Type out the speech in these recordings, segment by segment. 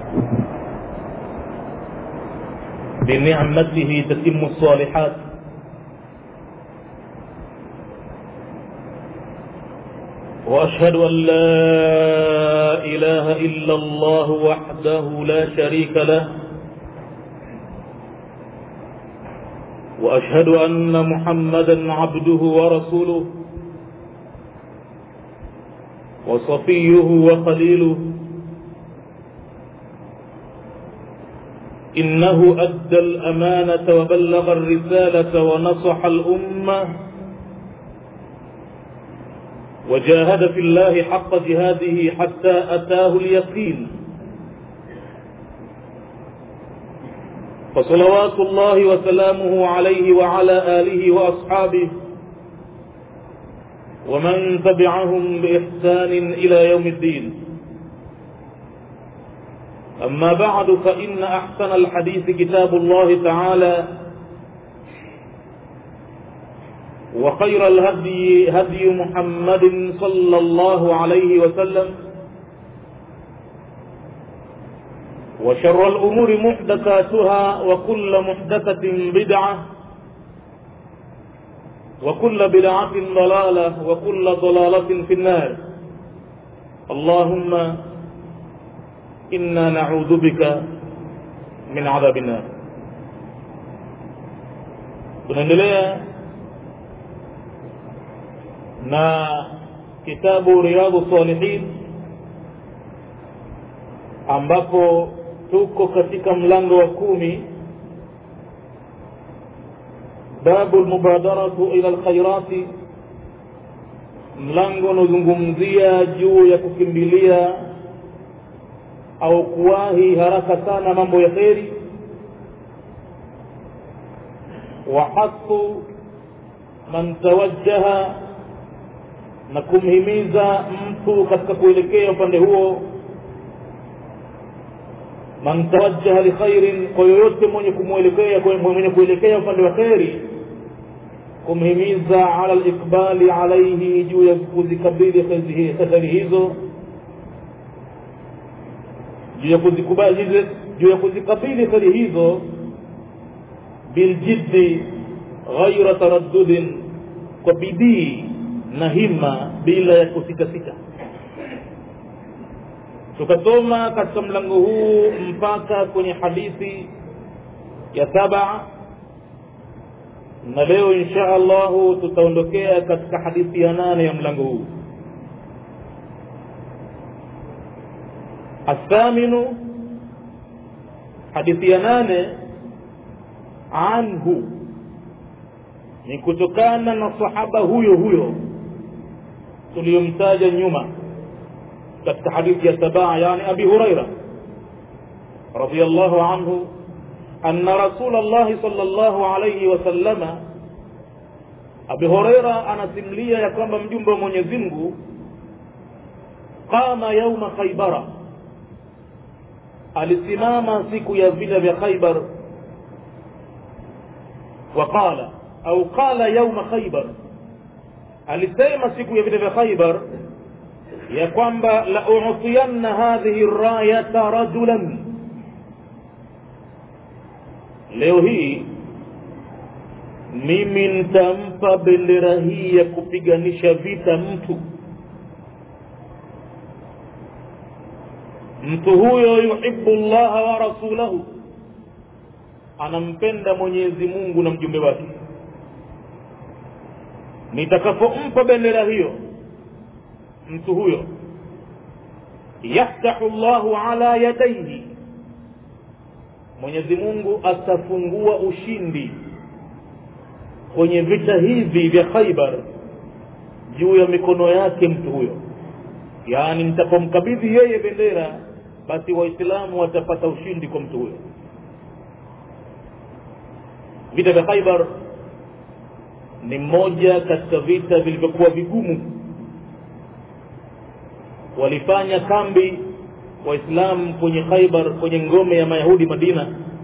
بنعمته تتم الصالحات واشهد ان لا اله الا الله وحده لا شريك له واشهد ان محمدا عبده ورسوله وصفيه وخليله انه ادى الامانه وبلغ الرساله ونصح الامه وجاهد في الله حق جهاده حتى اتاه اليقين فصلوات الله وسلامه عليه وعلى اله واصحابه ومن تبعهم باحسان الى يوم الدين اما بعد فان احسن الحديث كتاب الله تعالى وخير الهدي هدي محمد صلى الله عليه وسلم وشر الأمور محدثاتها وكل محدثة بدعة وكل بدعة ضلالة وكل ضلالة في النار اللهم إنا نعوذ بك من عذاب النار tunaendelea na kitabu riyadhu salihin ambapo tuko katika mlango wa kumi babu lmubadaratu ila lkhairati mlango unaozungumzia juu ya kukimbilia au kuwahi haraka sana mambo ya kheri wahathu man tawajjaha na kumhimiza mtu katika kuelekea upande huo man tawajjaha likhairin kwa yoyote mwenye kumwelekea mwenye kuelekea upande wa kheri kumhimiza ala liqbali alaihi juu ya kuzikabili kheri hizo juu ya kuzikubali juu ya kuzikabili kheri hizo biljiddi ghaira taraddudin kwa bidii na hima bila ya kusitasita tukasoma katika mlango huu mpaka kwenye hadithi ya saba na leo insha allahu tutaondokea katika hadithi ya nane ya mlango huu athaminu hadithi ya nane anhu ni kutokana na sahaba huyo huyo tuliyomtaja nyuma katika hadithi ya sabaa yani abi huraira radiallahu anhu anna rasul llahi sal llahu alaihi wasallama abi huraira anasimulia ya kwamba mjumbe wa mwenyezi mungu qama yauma khaibara alisimama siku ya vita vya khaibar waqala au qala yauma khaibar alisema siku ya vita vya khaibar ya kwamba la utiyanna hadhihi rayata rajulan leo hii mimi nitampa bendera hii ya kupiganisha vita mtu mtu huyo yuhibu llaha wa rasulahu anampenda mwenyezi mungu na mjumbe wake nitakapompa bendera hiyo mtu huyo yaftahu llahu ala yadaihi mwenyezi mungu atafungua ushindi kwenye vita hivi vya khaibar juu ya mikono yake mtu huyo yaani mtapomkabidhi yeye bendera basi waislamu watapata ushindi kwa mtu huyo vita vya khaibar ni mmoja katika vita vilivyokuwa vigumu walifanya kambi waislamu kwenye khaibar kwenye ngome ya mayahudi madina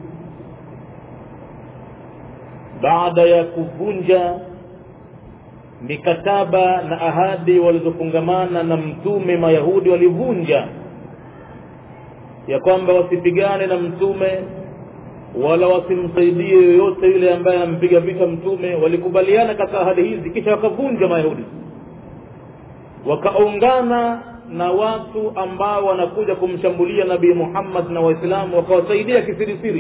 baada ya kuvunja mikataba na ahadi walizofungamana na mtume mayahudi walivunja ya kwamba wasipigane na mtume wala wasimsaidie yoyote yule ambaye ampiga vita mtume walikubaliana katika ahadi hizi kisha wakavunja mayahudi wakaungana na watu ambao wanakuja kumshambulia nabii muhammad na waislamu wakawasaidia kisirisiri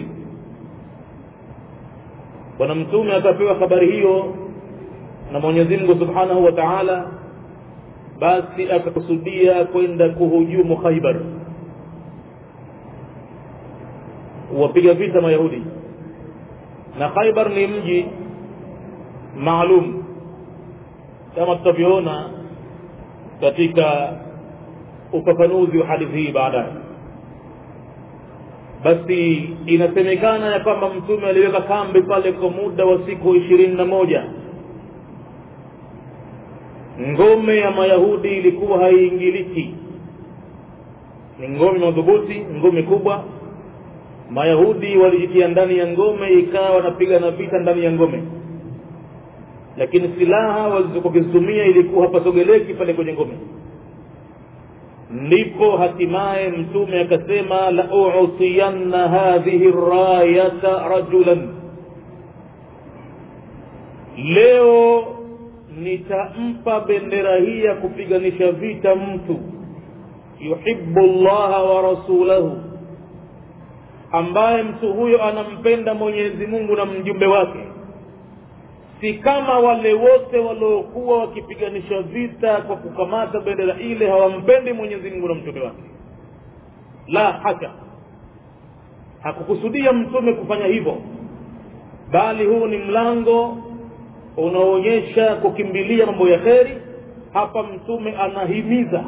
bwana mtume akapewa habari hiyo na mwenyezi mungu subhanahu wa taala basi akakusudia kwenda kuhujumu khaibar wapiga vita mayahudi na khaibar ni mji maalum kama tutavyoona katika ufafanuzi wa hadithi hii baadaye basi inasemekana ya kwamba mtume aliweka kambi pale kwa muda wa siku ishirini na moja ngome ya mayahudi ilikuwa haiingiliki ni ngome madhubuti ngome kubwa mayahudi walijitia ndani ya ngome ikawa wanapiga na vita ndani ya ngome lakini silaha walizokuzitumia ilikuwa hapasogeleki pale kwenye ngome ndipo hatimaye mtume akasema la utiyanna hadhihi rayata rajulan leo nitampa bendera hii ya kupiganisha vita mtu yuhibu llaha wa rasulahu ambaye mtu huyo anampenda mwenyezi mungu na mjumbe wake si kama wale wote waliokuwa wakipiganisha vita kwa kukamata bendera ile hawampendi mwenyezi mungu na mtume wake la hasha hakukusudia mtume kufanya hivyo bali huu ni mlango unaoonyesha kukimbilia mambo ya kheri hapa mtume anahimiza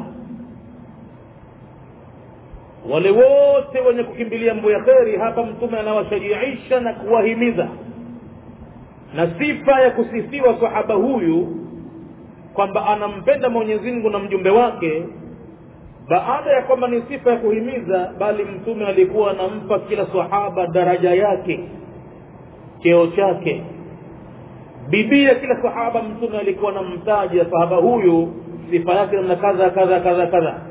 wale wote wenye kukimbilia mambo ya kheri hapa mtume anawashajiisha na kuwahimiza na sifa ya kusifiwa sahaba huyu kwamba anampenda mwenyezi mungu na mjumbe wake baada ya kwamba ni sifa ya kuhimiza bali mtume alikuwa anampa kila sahaba daraja yake cheo chake bidii ya kila sahaba mtume alikuwa anamtaja sahaba huyu sifa yake namna kadha kadha kadha kadha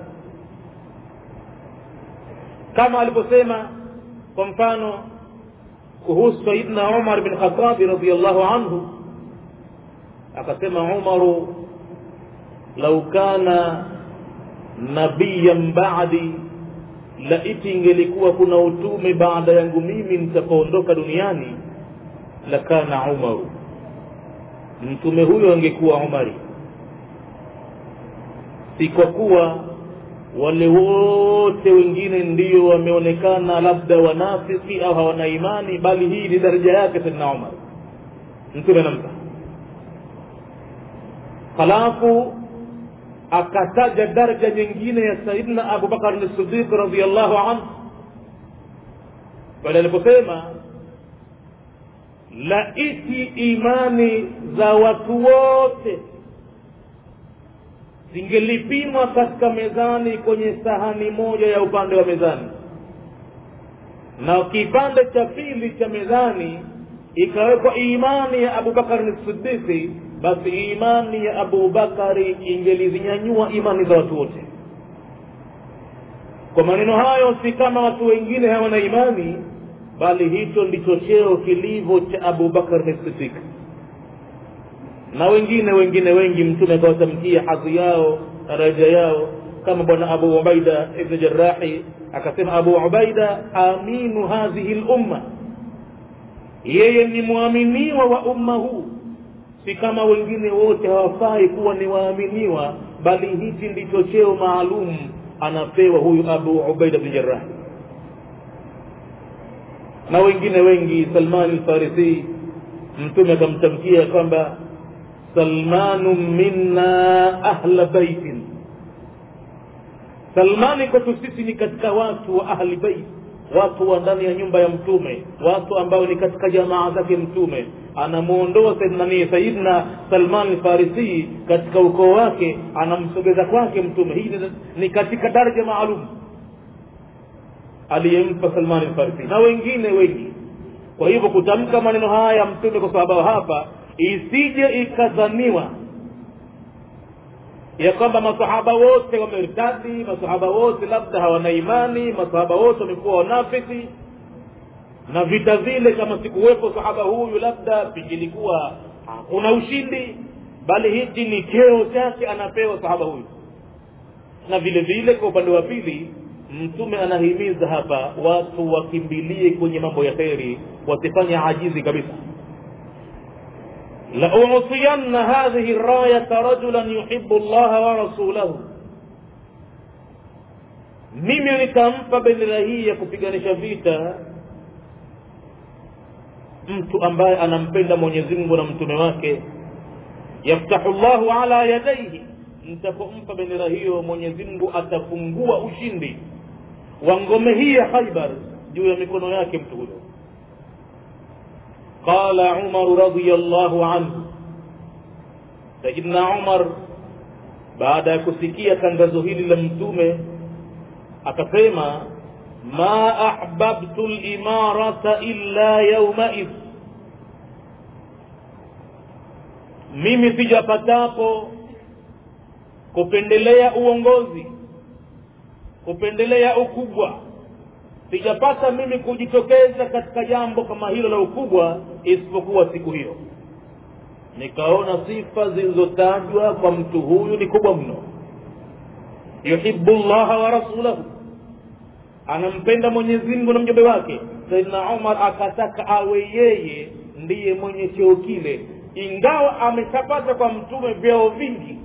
kama alivyosema kwa mfano kuhusu sayidna umar bin khatabi radiallahu anhu akasema umaru lau kana nabiyan badi laiti ingelikuwa kuna utume baada yangu mimi nitapoondoka duniani lakana umaru mtume huyo angekuwa umari si kwa kuwa wale wote wengine ndio wameonekana labda wanafiki au hawana imani bali hii ni daraja yake saidna umar mtume namta halafu akataja daraja nyingine ya saidna abubakar sidiq radiallahu anhu pale aliposema laiti imani za watu wote zingelipimwa katika mezani kwenye sahani moja ya upande wa mezani na kipande cha pili cha mezani ikawekwa imani ya abubakari sidiki basi imani ya abubakari ingelizinyanyua imani za watu wote kwa maneno hayo si kama watu wengine hawana imani bali hicho ndicho cheo kilivyo cha abubakar sidik na wengine wengine wengi mtume akawatamkia hadhi yao daraja yao kama bwana abu ubaida ibn jarahi akasema abu ubaida aminu hadhihi lumma yeye ni mwaminiwa wa umma huu si kama wengine wote hawafai kuwa ni waaminiwa bali hichi ndicho cheo maalum anapewa huyu abu ubaida bn jarahi na wengine wengi salman lfarisi mtume akamtamkia kwamba salmanu minna ahla baitin salmani kwetu sisi ni katika watu wa ahli bait watu wa ndani ya nyumba ya mtume watu ambao ni katika jamaa zake mtume anamuondoa nani sayidna salman lfarisi katika ukoo wake anamsogeza kwake mtume hii ni, ni katika daraja maalum aliyempa salman lfarisi na wengine wengi kwa hivyo kutamka maneno haya mtume kwa sababu hapa isije ikadhaniwa ya kwamba masahaba wote wamertadi masahaba wote labda hawana imani masahaba wote wamekuwa wanafiki na vita vile kama sikuwepo sahaba huyu labda pingelikuwa hakuna ushindi bali hichi ni cheo chake anapewa sahaba huyu na vile vile kwa upande wa pili mtume anahimiza hapa watu wakimbilie kwenye mambo ya kheri wasifanye ajizi kabisa لأعطين هذه الراية رجلا يحب الله ورسوله mimi nitampa bendera hii ya kupiganisha vita mtu ambaye anampenda mwenyezi mungu na mtume wake yaftahu llahu ala yadaihi nitapompa bendera hiyo mwenyezi mungu atafungua ushindi wa ngome hii ya khaibar juu ya mikono yake mtu huyo قال عمر رضي الله عنه سيدنا عمر baada ya kusikia tangazo hili la mtume akasema ma ahbabtu limarata illa yaumaidh mimi sijapatapo kupendelea uongozi kupendelea ukubwa sijapata mimi kujitokeza katika jambo kama hilo la ukubwa isipokuwa siku hiyo nikaona sifa zilizotajwa kwa mtu huyu ni kubwa mno yuhibu llaha wa rasulahu anampenda mwenyezi mungu na mjumbe wake saidna umar akataka awe yeye ndiye mwenye cheo kile ingawa ameshapata kwa mtume vyeo vingi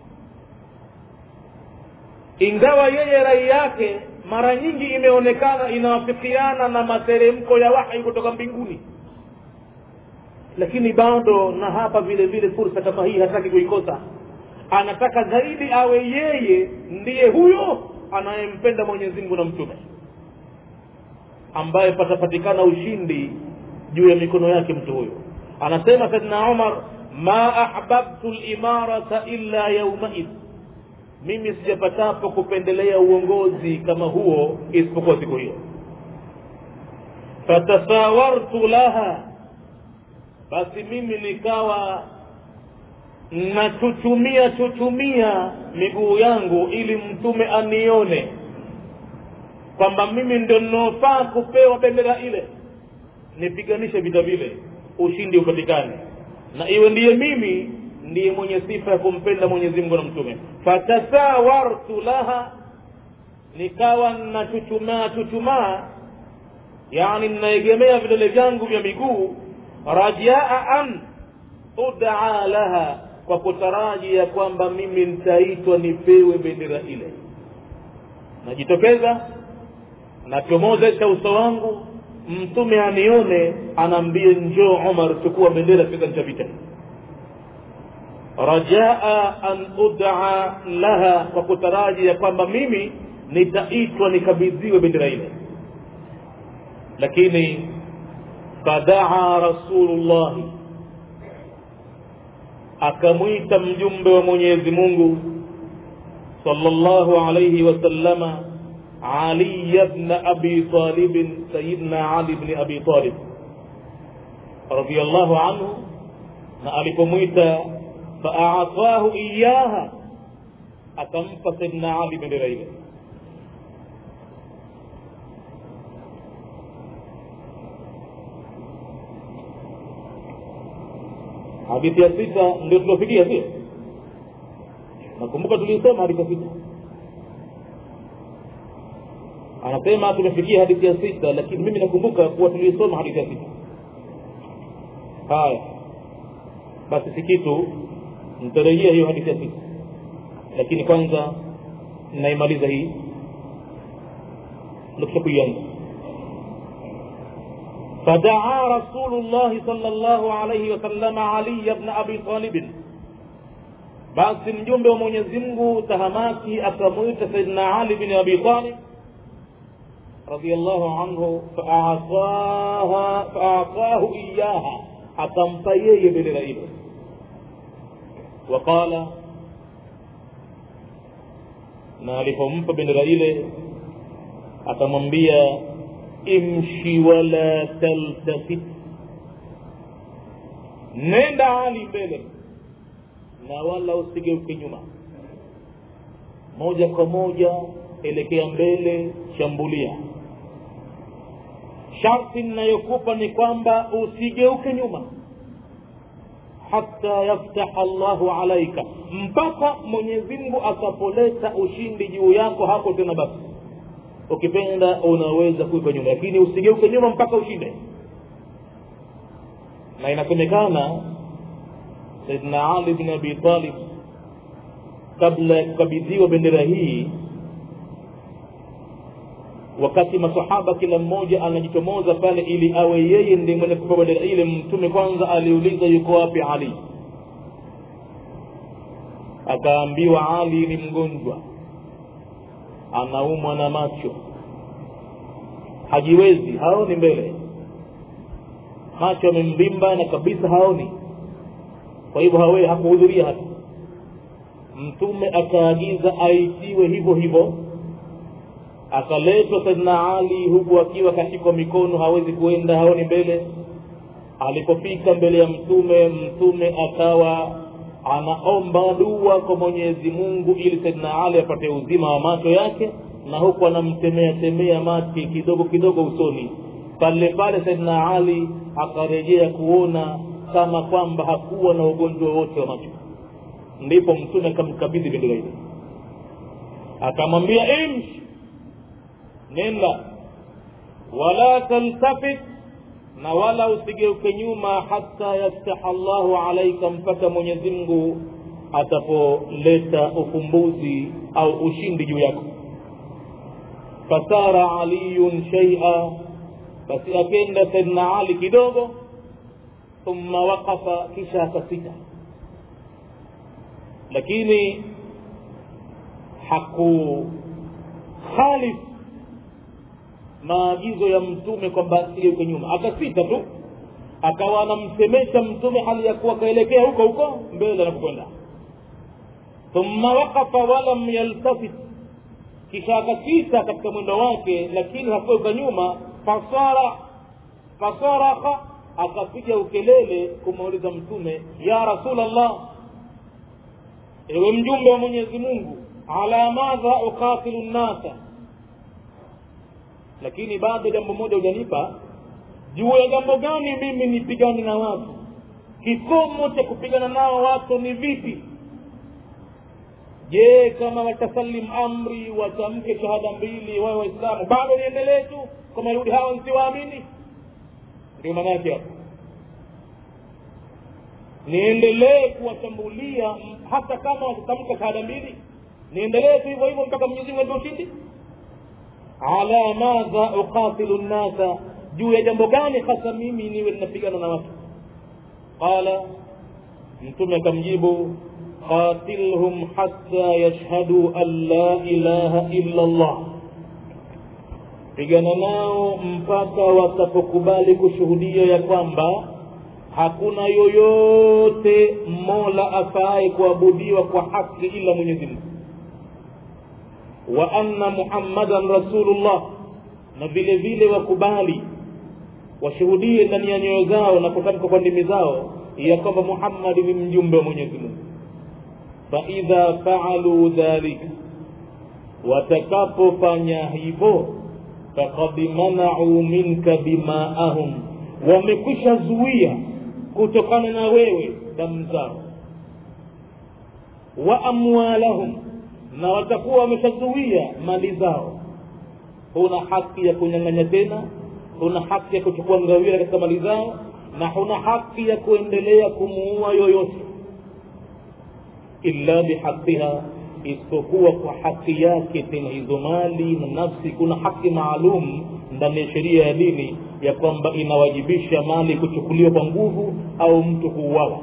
ingawa yeye rai yake mara nyingi imeonekana inawafikiana na materemko ya wahi kutoka mbinguni lakini bado na hapa vile vile fursa kama hii hataki kuikosa anataka zaidi awe yeye ndiye huyo anayempenda mwenyezi mungu na mtume ambaye patapatikana ushindi juu ya mikono yake mtu huyo anasema saidna umar ma ahbabtu limarata illa yaumaidh mimi sijapatapo kupendelea uongozi kama huo isipokuwa siku hiyo fatasawartu laha basi mimi nikawa nachuchumia chuchumia miguu yangu ili mtume anione kwamba mimi ndio ninaofaa kupewa bendera ile nipiganishe vita vile ushindi upatikane na iwe ndiye mimi ndiye mwenye sifa ya kumpenda mwenyezi mungu na mtume fatasawartu laha nikawa nachuchumaa chuchumaa yani ninaegemea vidole vyangu vya miguu rajaa an udaa laha kwa kutaraji ya kwamba mimi nitaitwa nipewe bendera ile najitokeza nachomozesha uso wangu mtume anione anaambie njoo umar chukua bendera piganisha vita rajaa an udaa laha kwa kutaraji ya kwamba mimi nitaitwa nikabidhiwe bendera ile lakini fadaa rasulullahi akamwita mjumbe wa mwenyezi mungu sallallahu alayhi wasallama علي بن أبي طالب سيدنا علي بن أبي طالب رضي الله عنه نألكميت فأعطاه إياها أتنف سيدنا علي بن ريبه hadithi ya sita ndio tuliofikia sio nakumbuka tuliisoma hadithi ya sita anasema tumefikia hadithi ya sita lakini mimi nakumbuka kuwa tuliisoma hadithi ya sita haya basi si kitu nitarejea hiyo hadithi ya sita lakini kwanza naimaliza hii nukisha kuianza فدعا رسول الله صلى الله عليه وسلم علي بن ابي طالب basi mjumbe wa mwenyezi mungu tahamaki akamwita saidna ali bin abi talib radiallahu anhu faatahu iyaha akampa yeye bendera ile waqala na alipompa bendera ile akamwambia imshi wala taltafit nenda hali mbele na wala usigeuke nyuma moja kwa moja elekea mbele shambulia sharti ninayokupa ni kwamba usigeuke nyuma hata yaftaha llahu alaika mpaka mwenyezimngu akapoleta ushindi juu yako hapo tena basi ukipenda unaweza kuipa nyuma lakini usigeuke nyuma mpaka ushinde na inasemekana saidna ali bin abi talib kabla ya kukabidhiwa bendera hii wakati masahaba kila mmoja anajichomoza pale ili awe yeye ndiye mwenye kupa bendera ile mtume kwanza aliuliza yuko wapi ali akaambiwa ali ni mgonjwa anaumwa na macho hajiwezi haoni mbele macho yamemvimba na kabisa haoni kwa hivyo hawe hakuhudhuria hata mtume akaagiza aitiwe hivyo hivyo akaletwa saidna ali huku akiwa kashikwa mikono hawezi kuenda haoni mbele alipofika mbele ya mtume mtume akawa anaomba dua kwa mwenyezi mungu ili saidna ali apate uzima wa macho yake na huku anamtemea temea mati kidogo kidogo usoni pale pale saidna ali akarejea kuona kama kwamba hakuwa na ugonjwa wowote wa macho ndipo mtume akamkabidhi bendera ile akamwambia imshi nenda wala taltafit na wala usigeuke nyuma hata yaftaha llahu alaika mpaka mwenyezi mungu atapoleta ufumbuzi au ushindi juu yako fasara aliyun shaia basi akenda saidna ali kidogo thumma waqafa kisha akasita lakini hakukhalif maagizo ya mtume kwamba asigeuke nyuma akasita tu akawa anamsemesha mtume hali ya kuwa akaelekea huko huko mbele anapokwenda thumma waqafa walam yaltafit kisha akasita katika mwendo wake lakini hakugeuka nyuma fasara fasaraka akapiga ukelele kumuuliza mtume ya rasulllah ewe mjumbe wa mwenyezi mungu ala madha uqatilu nnasa lakini bado jambo moja hujanipa juu ya jambo gani mimi nipigane na watu kikomo cha kupigana nao watu ni vipi je kama watasalim amri watamke shahada mbili wawe waislamu bado niendelee tu kwa mayahudi hawa nsiwaamini ndio maana yake hapo niendelee kuwashambulia hata kama watatamka shahada mbili niendelee tu hivyo hivyo mpaka mwenyezi mungu atoe ushindi ala madha uqatilu nnasa juu ya jambo gani hasa mimi niwe ninapigana na watu qala mtume akamjibu qatilhum hatta yashhadu an la ilaha illa llah pigana nao mpaka watapokubali kushuhudia ya kwamba hakuna yoyote mola afaaye kuabudiwa kwa haki ila mwenyezi mungu wa anna muhammadan rasulullah na vile vile wakubali washuhudie ndani ya nyoyo zao na kutamka kwa ndimi zao ya kwamba muhammadi ni mjumbe wa mwenyezi mungu faidha faaluu dhalika watakapofanya hivyo fakad manau minka dimaahum wamekwisha zuia kutokana na wewe damu zao wa amwalahum na watakuwa wameshazuia mali zao huna haki ya kunyang'anya tena huna haki ya kuchukua ngawira katika mali zao na huna haki ya kuendelea kumuua yoyote illa bihaqiha isipokuwa kwa haki yake tena hizo mali na nafsi kuna haki maalum ndani ya sheria ya dini ya kwamba inawajibisha mali kuchukuliwa kwa nguvu au mtu kuuawa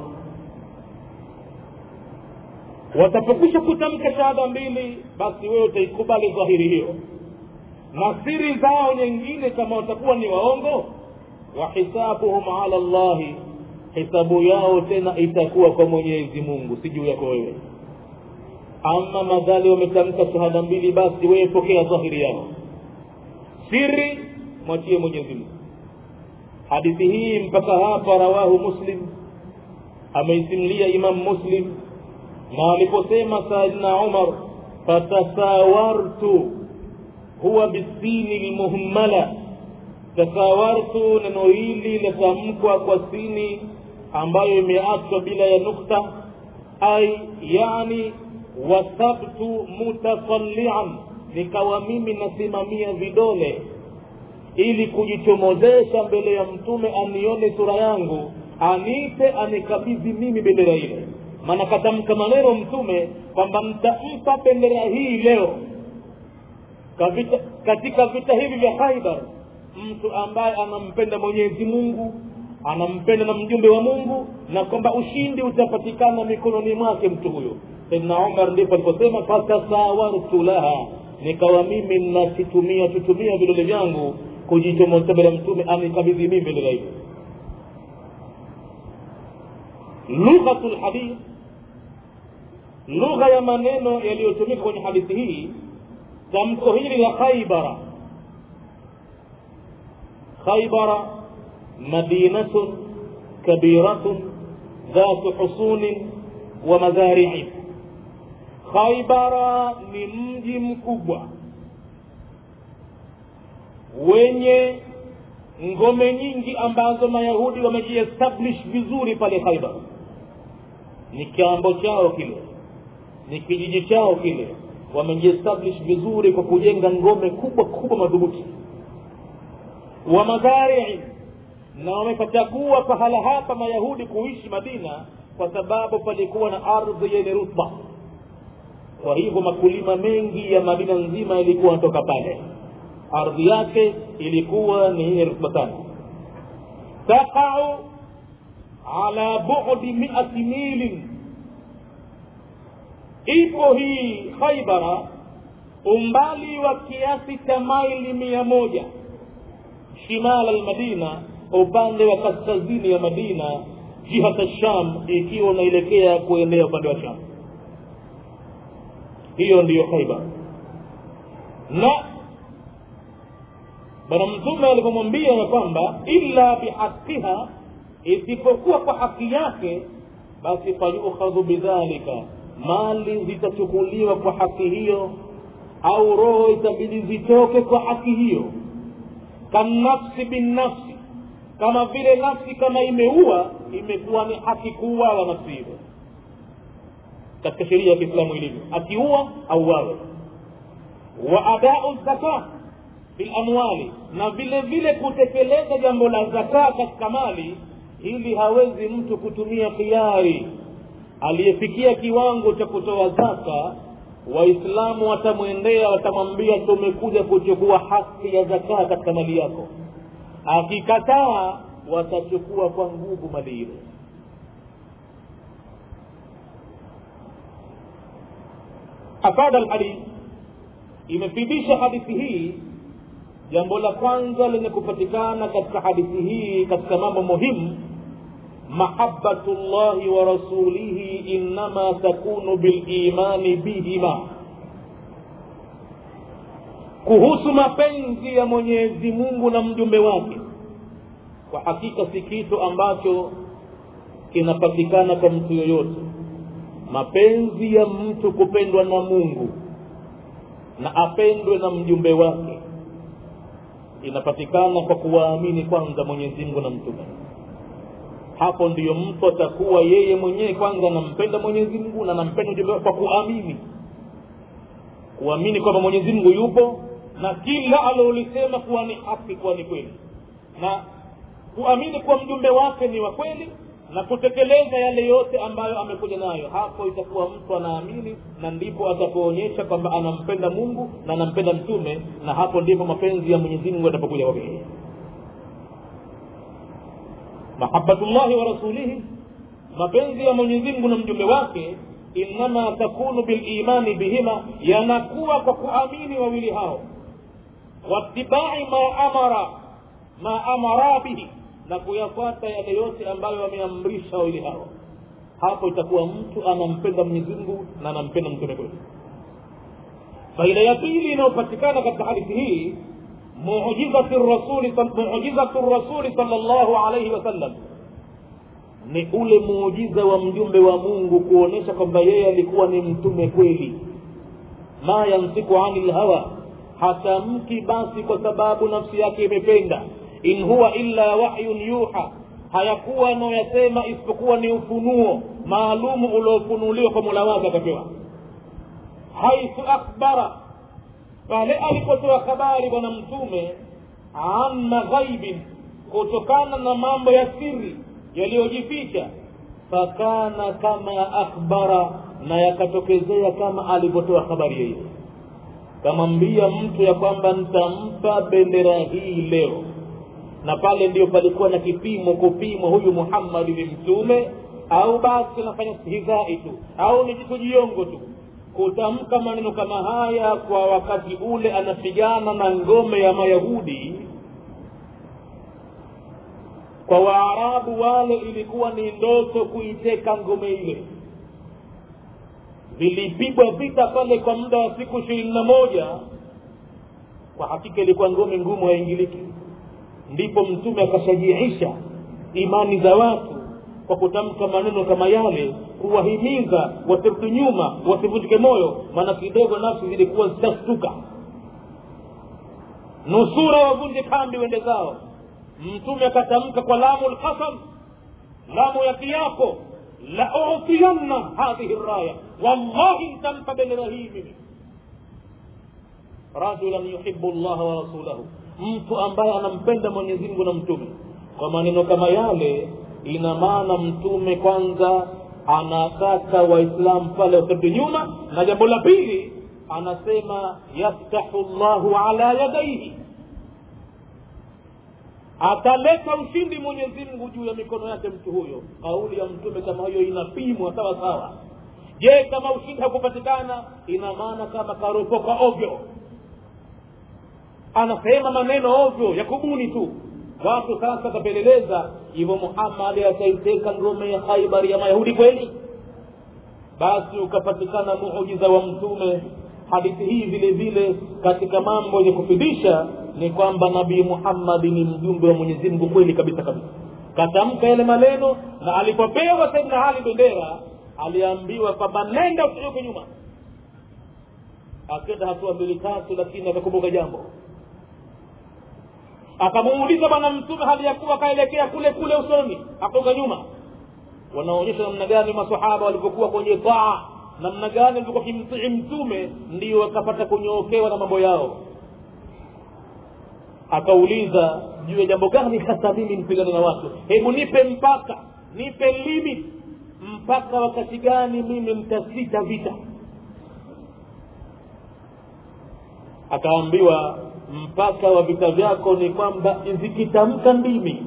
watapokwisha kutamka shahada mbili basi wewe utaikubali dhahiri hiyo na siri zao nyingine kama watakuwa ni waongo wa hisabuhum ala llahi hisabu yao tena itakuwa kwa mwenyezi mungu si juu yako wewe ama madhali wametamka shahada mbili basi wewe pokea dhahiri yao siri mwachie mwenyezi mungu hadithi hii mpaka hapa rawahu muslim ameisimulia imam muslim na aliposema saidna umar fatasawartu huwa bisini lmuhmala tasawartu neno hili latamkwa kwa sini ambayo imeachwa bila ya nukta ai yani wasabtu mutasallian nikawa mimi nasimamia vidole ili kujichomozesha mbele ya mtume anione sura yangu anipe anikabidhi mimi bendera ile maana katamka maneno mtume kwamba mtampa bendera hii leo Kavita, katika vita hivi vya khaibar mtu ambaye anampenda mwenyezi mungu anampenda na mjumbe wa mungu na kwamba ushindi utapatikana mikononi mwake mtu huyo saidna umar ndipo aliposema fatasawartu laha nikawa mimi nakitumia tutumia vidole vyangu kujichomoza mbele ya mtume anikabidhi mimi bendera hiyo lughatu lhadith lugha ya maneno yaliyotumika kwenye hadithi hii tamko hili la khaibara khaibara madinatun kabiratun dhatu husunin wa madhariin khaibara ni mji mkubwa wenye ngome nyingi ambazo mayahudi wamejiestablish vizuri pale khaibar ni kiambo chao kile ni kijiji chao kile wamejiestablish vizuri kwa kujenga ngome kubwa kubwa madhubuti wa madharii na wamepachagua pahala hapa mayahudi kuishi madina kwa sababu palikuwa na ardhi yenye rutba kwa hivyo makulima mengi ya madina nzima yalikuwa anatoka pale ardhi yake ilikuwa ni yenye rutba sana taqau ala budi miati milin ipo hii khaibara umbali wa kiasi cha maili mia moja shimala almadina upande wa kaskazini ya madina jihata sham ikiwa unaelekea kuendea upande wa sham hiyo ndiyo khaibar na bwana mtume alipomwambia ya kwamba illa bihaqiha isipokuwa kwa haki yake basi fayukhadhu bidhalika mali zitachukuliwa kwa haki hiyo au roho itabidi zitoke kwa haki hiyo kanafsi binnafsi kama vile nafsi kama imeua imekuwa ni haki kuuawa nafsi hiyo katika sheria ya kiislamu ilivyo akiua auawe wa adau zaka bilamwali na vile vile kutekeleza jambo la zaka katika mali ili hawezi mtu kutumia khiari aliyefikia kiwango cha kutoa zaka waislamu watamwendea watamwambia tumekuja kuchukua haki ya zakaa katika mali yako akikataa watachukua kwa nguvu mali ile afada lhadith imefidisha hadithi hii jambo la kwanza lenye kupatikana katika hadithi hii katika mambo muhimu mahabatu llahi wa rasulihi innama takunu bilimani bihima kuhusu mapenzi ya mwenyezi mungu na mjumbe wake kwa hakika si kitu ambacho kinapatikana kwa mtu yoyote mapenzi ya mtu kupendwa na mungu na apendwe na mjumbe wake inapatikana kwa kuwaamini kwanza mwenyezi mungu na mtume hapo ndiyo mtu atakuwa yeye mwenyewe kwanza anampenda mwenyezi mungu na anampenda mjumbe wake kwa kuamini kuamini kwamba mwenyezi mungu yupo na kila alolisema kuwa ni haki kuwa ni kweli na kuamini kuwa mjumbe wake ni wa kweli na kutekeleza yale yote ambayo amekuja nayo hapo itakuwa mtu anaamini na ndipo atapoonyesha kwamba anampenda mungu na anampenda mtume na hapo ndipo mapenzi ya mwenyezi mungu yatapokuja kwake mahabatullahi wa rasulihi mapenzi ya mwenyezi mungu na mjumbe wake innama takunu bilimani bihima yanakuwa kwa kuamini wawili hao watibai ma amara ma amara bihi na kuyafuata yale yote ambayo wameamrisha wawili hao hapo itakuwa mtu anampenda mwenyezi mungu na anampenda mtume kweli faida ya pili inayopatikana katika hadithi hii mujizatu rasuli mujizatu rasuli salllahu alaihi wasallam ni ule muujiza wa mjumbe wa mungu kuonyesha kwamba yeye alikuwa ni mtume kweli ma yansiku ani lhawa hatamki basi kwa sababu nafsi yake imependa in huwa illa wahyun yuha hayakuwa anayoyasema isipokuwa ni ufunuo maalumu uliofunuliwa kwa mola wake akapewa haithu akhbara pale alipotoa habari bwana mtume an maghaibin kutokana na mambo ya siri yaliyojificha fakana kama akhbara na yakatokezea kama alivyotoa habari yeye kamwambia mtu ya kwamba nitampa bendera hii leo na pale ndio palikuwa na kipimo kupimwa huyu muhammadi ni mtume au basi anafanya stihizai tu au ni jitu jiongo tu kutamka maneno kama haya kwa wakati ule anapigana na ngome ya mayahudi kwa waarabu wale ilikuwa ni ndoto kuiteka ngome ile vilipigwa vita pale kwa muda wa siku ishirini na moja kwa hakika ilikuwa ngome ngumu haingiliki ndipo mtume akashajiisha imani za watu kwa kutamka maneno kama yale kuwahimiza wasirudi nyuma wasivunjike moyo maana kidogo nafsi zilikuwa zitashtuka nusura wavunje kambi wende zao mtume akatamka kwa lamu lqasam lamu ya kiapo la utiyanna hadhihi raya wallahi ntampa bendera hii mimi rajulan yuhibu llaha wa rasulahu mtu ambaye anampenda mwenyezi mungu na mtume kwa maneno kama yale ina maana mtume kwanza anataka waislamu pale wasirudi nyuma na jambo la pili anasema yaftahu llahu ala yadaihi ataleta ushindi mwenyezi mungu juu ya mikono yake mtu huyo kauli ya mtume kama hiyo inapimwa sawa sawa je kama ushindi hakupatikana ina maana kama karopoka ovyo anasema maneno ovyo ya kubuni tu watu sasa kapeleleza hivyo muhammadi ataiteka ngome ya khaibari ya mayahudi kweli basi ukapatikana muujiza wa mtume hadithi hii vile vile katika mambo yenye kufidisha ni kwamba nabii muhammadi ni mjumbe wa mwenyezi mungu kweli kabisa kabisa katamka yale maneno na alipopewa saidna ali bendera aliambiwa kwamba nenda usijuke nyuma akenda hatua mbili tatu lakini akakumbuka jambo akamuuliza bwana mtume hali ya kuwa akaelekea kule kule usoni akonga nyuma wanaonyesha namna gani masahaba walivyokuwa kwenye taa namna gani walivyokuwa kimtii mtume ndio wakapata kunyookewa na mambo yao akauliza juu ya jambo gani hasa mimi mpigane na watu hebu nipe mpaka nipe limit mpaka wakati gani mimi mtasita vita akaambiwa mpaka wa vita vyako ni kwamba zikitamka ndimi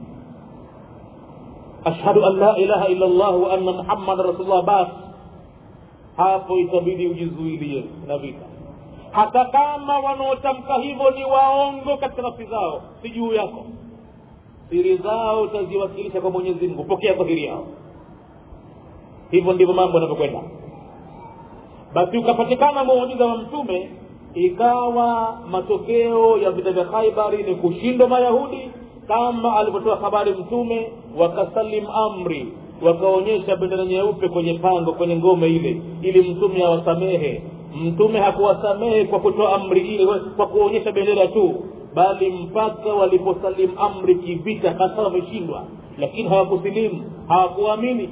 ashhadu an la ilaha illa llah wa anna muhammada rasulullah basi hapo itabidi ujizuilie na vita hata kama wanaotamka hivyo ni waongo katika nafsi zao si juu yako siri zao utaziwasilisha kwa mwenyezi mungu pokea kwa siri yao hivyo ndivyo mambo yanavyokwenda basi ukapatikana muujiza wa mtume ikawa matokeo ya vita vya khaibari ni kushindwa mayahudi kama alivyotoa habari mtume wakasalim amri wakaonyesha bendera nyeupe kwenye pango kwenye ngome ile ili mtume awasamehe mtume hakuwasamehe kwa kutoa amri ile kwa kuonyesha bendera tu bali mpaka waliposalim amri kivita hasa wameshindwa lakini hawakusilimu hawakuamini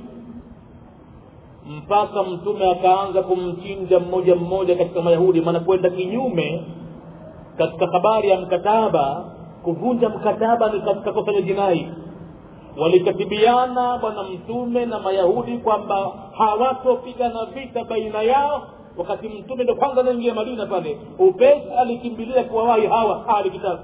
mpaka mtume akaanza kumchinja mmoja mmoja katika mayahudi maana kwenda kinyume katika habari ya mkataba kuvunja mkataba ni katika kosa la jinai walikatibiana bwana mtume na mayahudi kwamba hawatopigana vita baina yao wakati mtume ndo kwanza anaingia madina pale upesi alikimbilia kuwawahi hawa ahli kitabu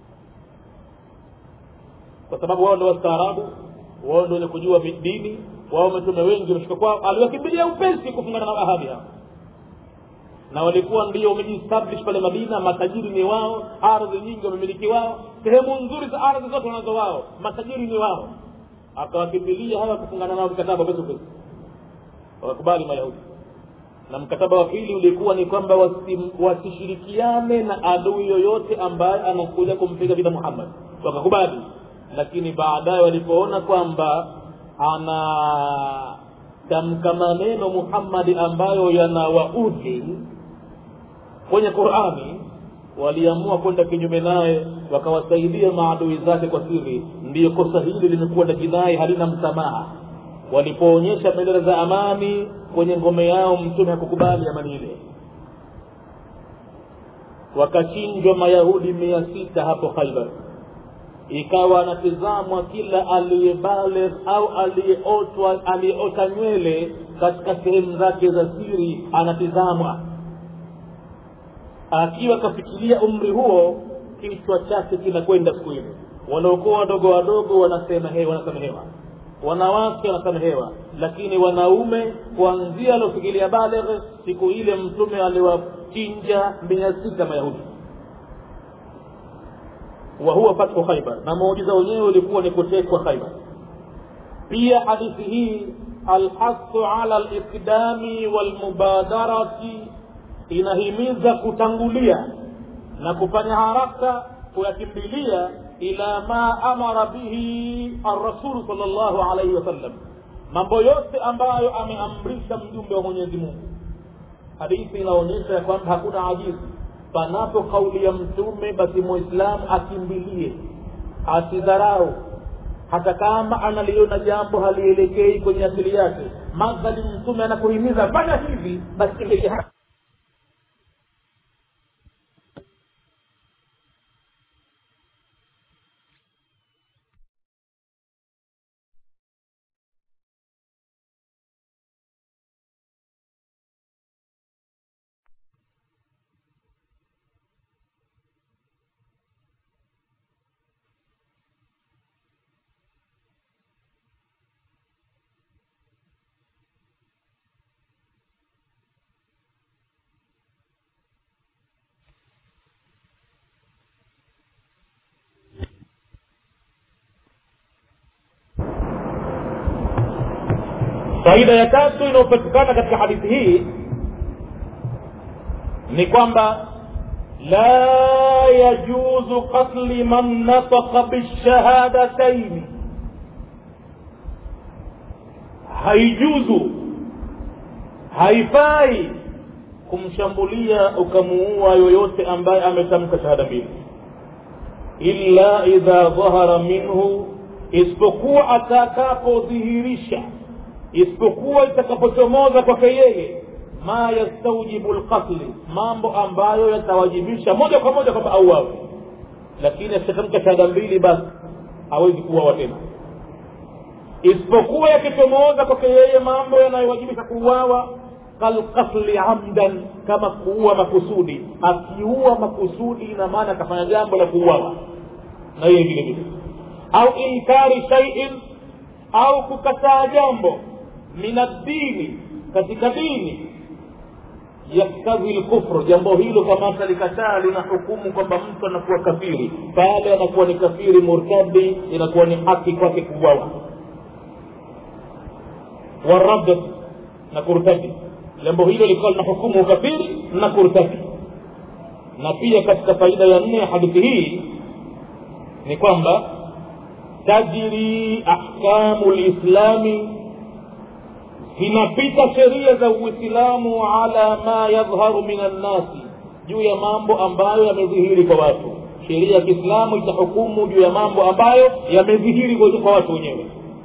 kwa sababu wao ndo wastaarabu wao ndo wenye kujua dini wao mitume wengi wameshika kwao aliwakimbilia upesi kufungana na ahadi hao na walikuwa ndio wamejiestablish pale madina matajiri ni wao ardhi nyingi wamemiliki wao sehemu nzuri za ardhi zote wanazo wao matajiri ni wao akawakimbilia hawa kufungana nao mkataba pesi upesi wakakubali mayahudi na mkataba wa pili ulikuwa ni kwamba wasishirikiane na adui yoyote ambaye anakuja kumpiga vita muhammad wakakubali lakini baadaye walipoona kwamba anatamka maneno muhammadi ambayo yanawaudhi kwenye qurani waliamua kwenda kinyume naye wakawasaidia maadui zake kwa siri ndiyo kosa hili limekuwa na jinai halina msamaha walipoonyesha bendera za amani kwenye ngome yao mtume hakukubali amani ile wakachinjwa mayahudi mia sita hapo khaibar ikawa anatizamwa kila aliyebaligh au aliyeotwa aliyeota nywele katika sehemu zake za siri anatizamwa akiwa kafikiria umri huo kichwa chake kinakwenda siku ile waliokuwa wadogo wadogo wanasamehewa wanasamehewa wanawake wanasamehewa lakini wanaume kuanzia aliofikiria baligh siku ile mtume aliwachinja mia sita mayahudi wa huwa fathu khaibar na muujiza wenyewe ulikuwa ni kutekwa khaibar pia hadithi hii alhasu ala liqdami walmubadarati inahimiza kutangulia na kufanya haraka kuyakimbilia ila ma amara bihi arrasulu sal llahu alaihi wasallam mambo yote ambayo ameamrisha mjumbe wa mwenyezi mungu hadithi inaonyesha ya kwamba hakuna ajizi panapo kauli ya mtume basi muislamu akimbilie asidharau hata kama analiona jambo halielekei kwenye akili yake madhali mtume anakuhimiza fanya hivi basi kimbilie faida ya tatu inayopatikana katika hadithi hii ni kwamba la yajuzu qatli man nataka bishahadataini haijuzu haifai kumshambulia ukamuua yoyote ambaye ametamka shahada mbili illa idha dhahara minhu isipokuwa atakapodhihirisha isipokuwa itakapochomoza kwake yeye ma yastaujibu lqatli mambo ambayo yatawajibisha moja kwa moja kwamba auawe lakini akishatamka shahada mbili basi hawezi kuuawa tena isipokuwa yakichomoza kwake yeye mambo yanayowajibisha kuuawa kalqatli amdan kama kuua makusudi akiua makusudi ina maana akafanya jambo la kuuawa na yeye vile vile au inkari shaiin au kukataa jambo min addini katika dini yaktadhi lkufru jambo hilo kama kalikataa lina hukumu kwamba mtu anakuwa kafiri pale anakuwa ni kafiri murtadi inakuwa ni haki kwake kuuawa warad na kurtadi jambo hilo likawa lina hukumu ukafiri na kurtadi na pia katika faida ya nne ya hadithi hii ni kwamba tajri ahkamu lislami zinapita sheria za uislamu ala ma yadhharu min annasi juu ya mambo ambayo yamedhihiri kwa watu sheria ya kiislamu itahukumu juu ya mambo ambayo yamedhihiri kwa watu wenyewe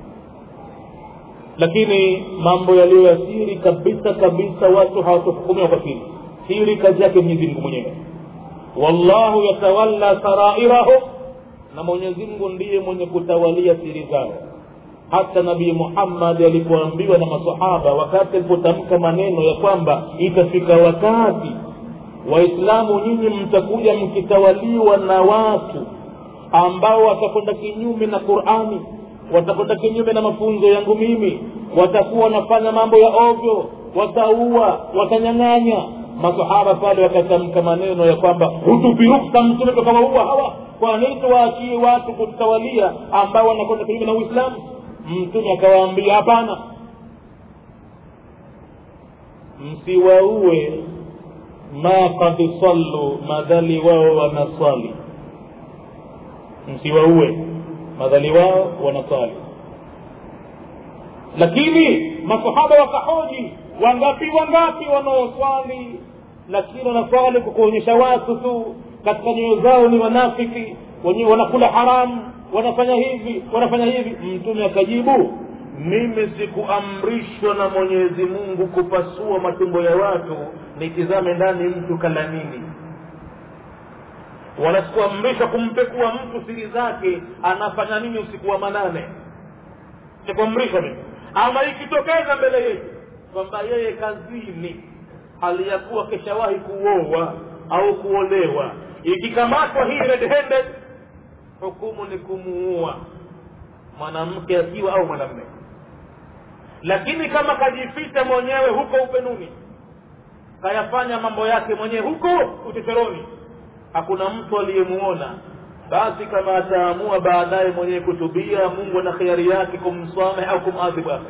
lakini mambo yaliyo ya siri kabisa kabisa watu hawatohukumiwa kwa siri siri kazi yake mwenyezi mungu mwenyewe wallahu yatawalla sarairahum na mwenyezi mungu ndiye mwenye kutawalia siri zao hata nabii muhammad alipoambiwa na masahaba wakati alipotamka maneno ya kwamba itafika wakati waislamu nyinyi mtakuja mkitawaliwa na watu ambao watakwenda kinyume na qurani watakwenda kinyume na mafunzo yangu mimi watakuwa wanafanya mambo ya ovyo wataua watanyang'anya masahaba pale wakatamka maneno ya kwamba hutupi ruksa mtume tukawaua hawa kwa nini tuwaachie watu kutawalia ambao wanakwenda kinyume na uislamu mtume akawaambia hapana msiwaue ma kad sallu madhali wao wanaswali msiwaue madhali wao wanaswali lakini masahaba wakahoji wangapi wangapi wanaoswali lakini wanaswali kwa kuonyesha watu tu katika nyoyo zao ni wanafiki wenyewe wanakula haramu wanafanya hivi wanafanya hivi mtume akajibu mimi sikuamrishwa na mwenyezi mungu kupasua matumbo ya watu nitizame ndani mtu kala nini wala sikuamrishwa kumpekua mtu siri zake anafanya nini usiku wa manane sikuamrishwa mimi ama ikitokeza mbele yetu kwamba yeye kazini hali ya kuwa keshawahi kuoa au kuolewa ikikamatwa hii red handed hukumu ni kumuua mwanamke akiwa au mwanamme lakini kama kajificha mwenyewe huko upenuni kayafanya mambo yake mwenyewe huko uchochoroni hakuna mtu aliyemuona basi kama ataamua baadaye mwenyewe kutubia mungu ana khiari yake kumsamehe au kumadhibu ake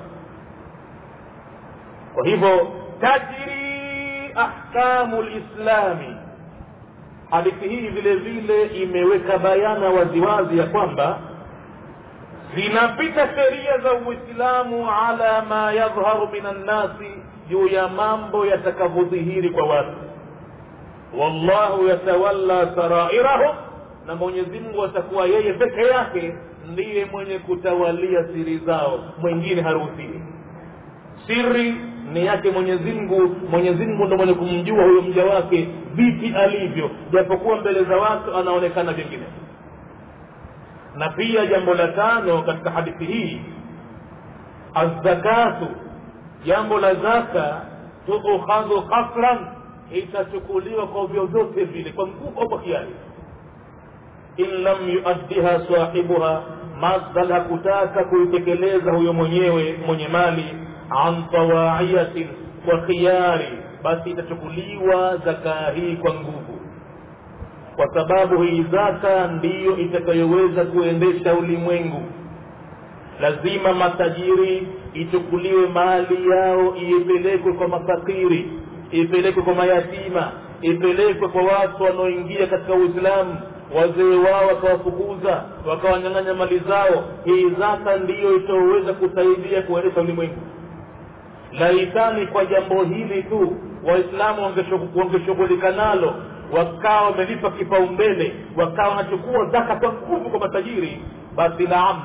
kwa hivyo tajri ahkamu lislami hadithi hii vile vile imeweka bayana waziwazi ya kwamba zinapita sheria za uislamu ala ma yadhharu min annasi juu ya mambo yatakavyodhihiri kwa watu wallahu yatawalla sarairahum na mwenyezi mungu atakuwa yeye peke yake ndiye mwenye kutawalia siri zao mwingine haruhusiwi siri ni yake mwenyezi mungu mwenyezi mungu ndo mwenye kumjua huyo mja wake vipi alivyo japokuwa mbele za watu anaonekana vingine na pia jambo la tano katika hadithi hii azzakatu jambo la zaka tuukhadhu qasran itachukuliwa kwa vyovyote vile kwa nguvu au kwa kiasi in lam yuaddiha sahibuha madhal hakutaka kuitekeleza huyo mwenyewe mwenye mali an tawaiyatin kwa khiari basi itachukuliwa zakaa hii kwa nguvu kwa sababu hii zaka ndiyo itakayoweza kuendesha ulimwengu lazima matajiri ichukuliwe mali yao ipelekwe kwa mafakiri ipelekwe kwa mayatima ipelekwe kwa watu wanaoingia katika uislamu wazee wao wakawafukuza wakawanyang'anya mali zao hii zaka ndiyo itaoweza kusaidia kuendesha ulimwengu laitani kwa jambo hili tu waislamu wangeshughulika nalo wakawa wamelipa kipaumbele wakawa wanachukua zaka kwa nguvu kwa matajiri basi naam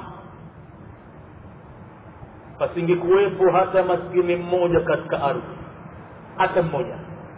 pasingekuwepo hata maskini mmoja katika ardhi hata mmoja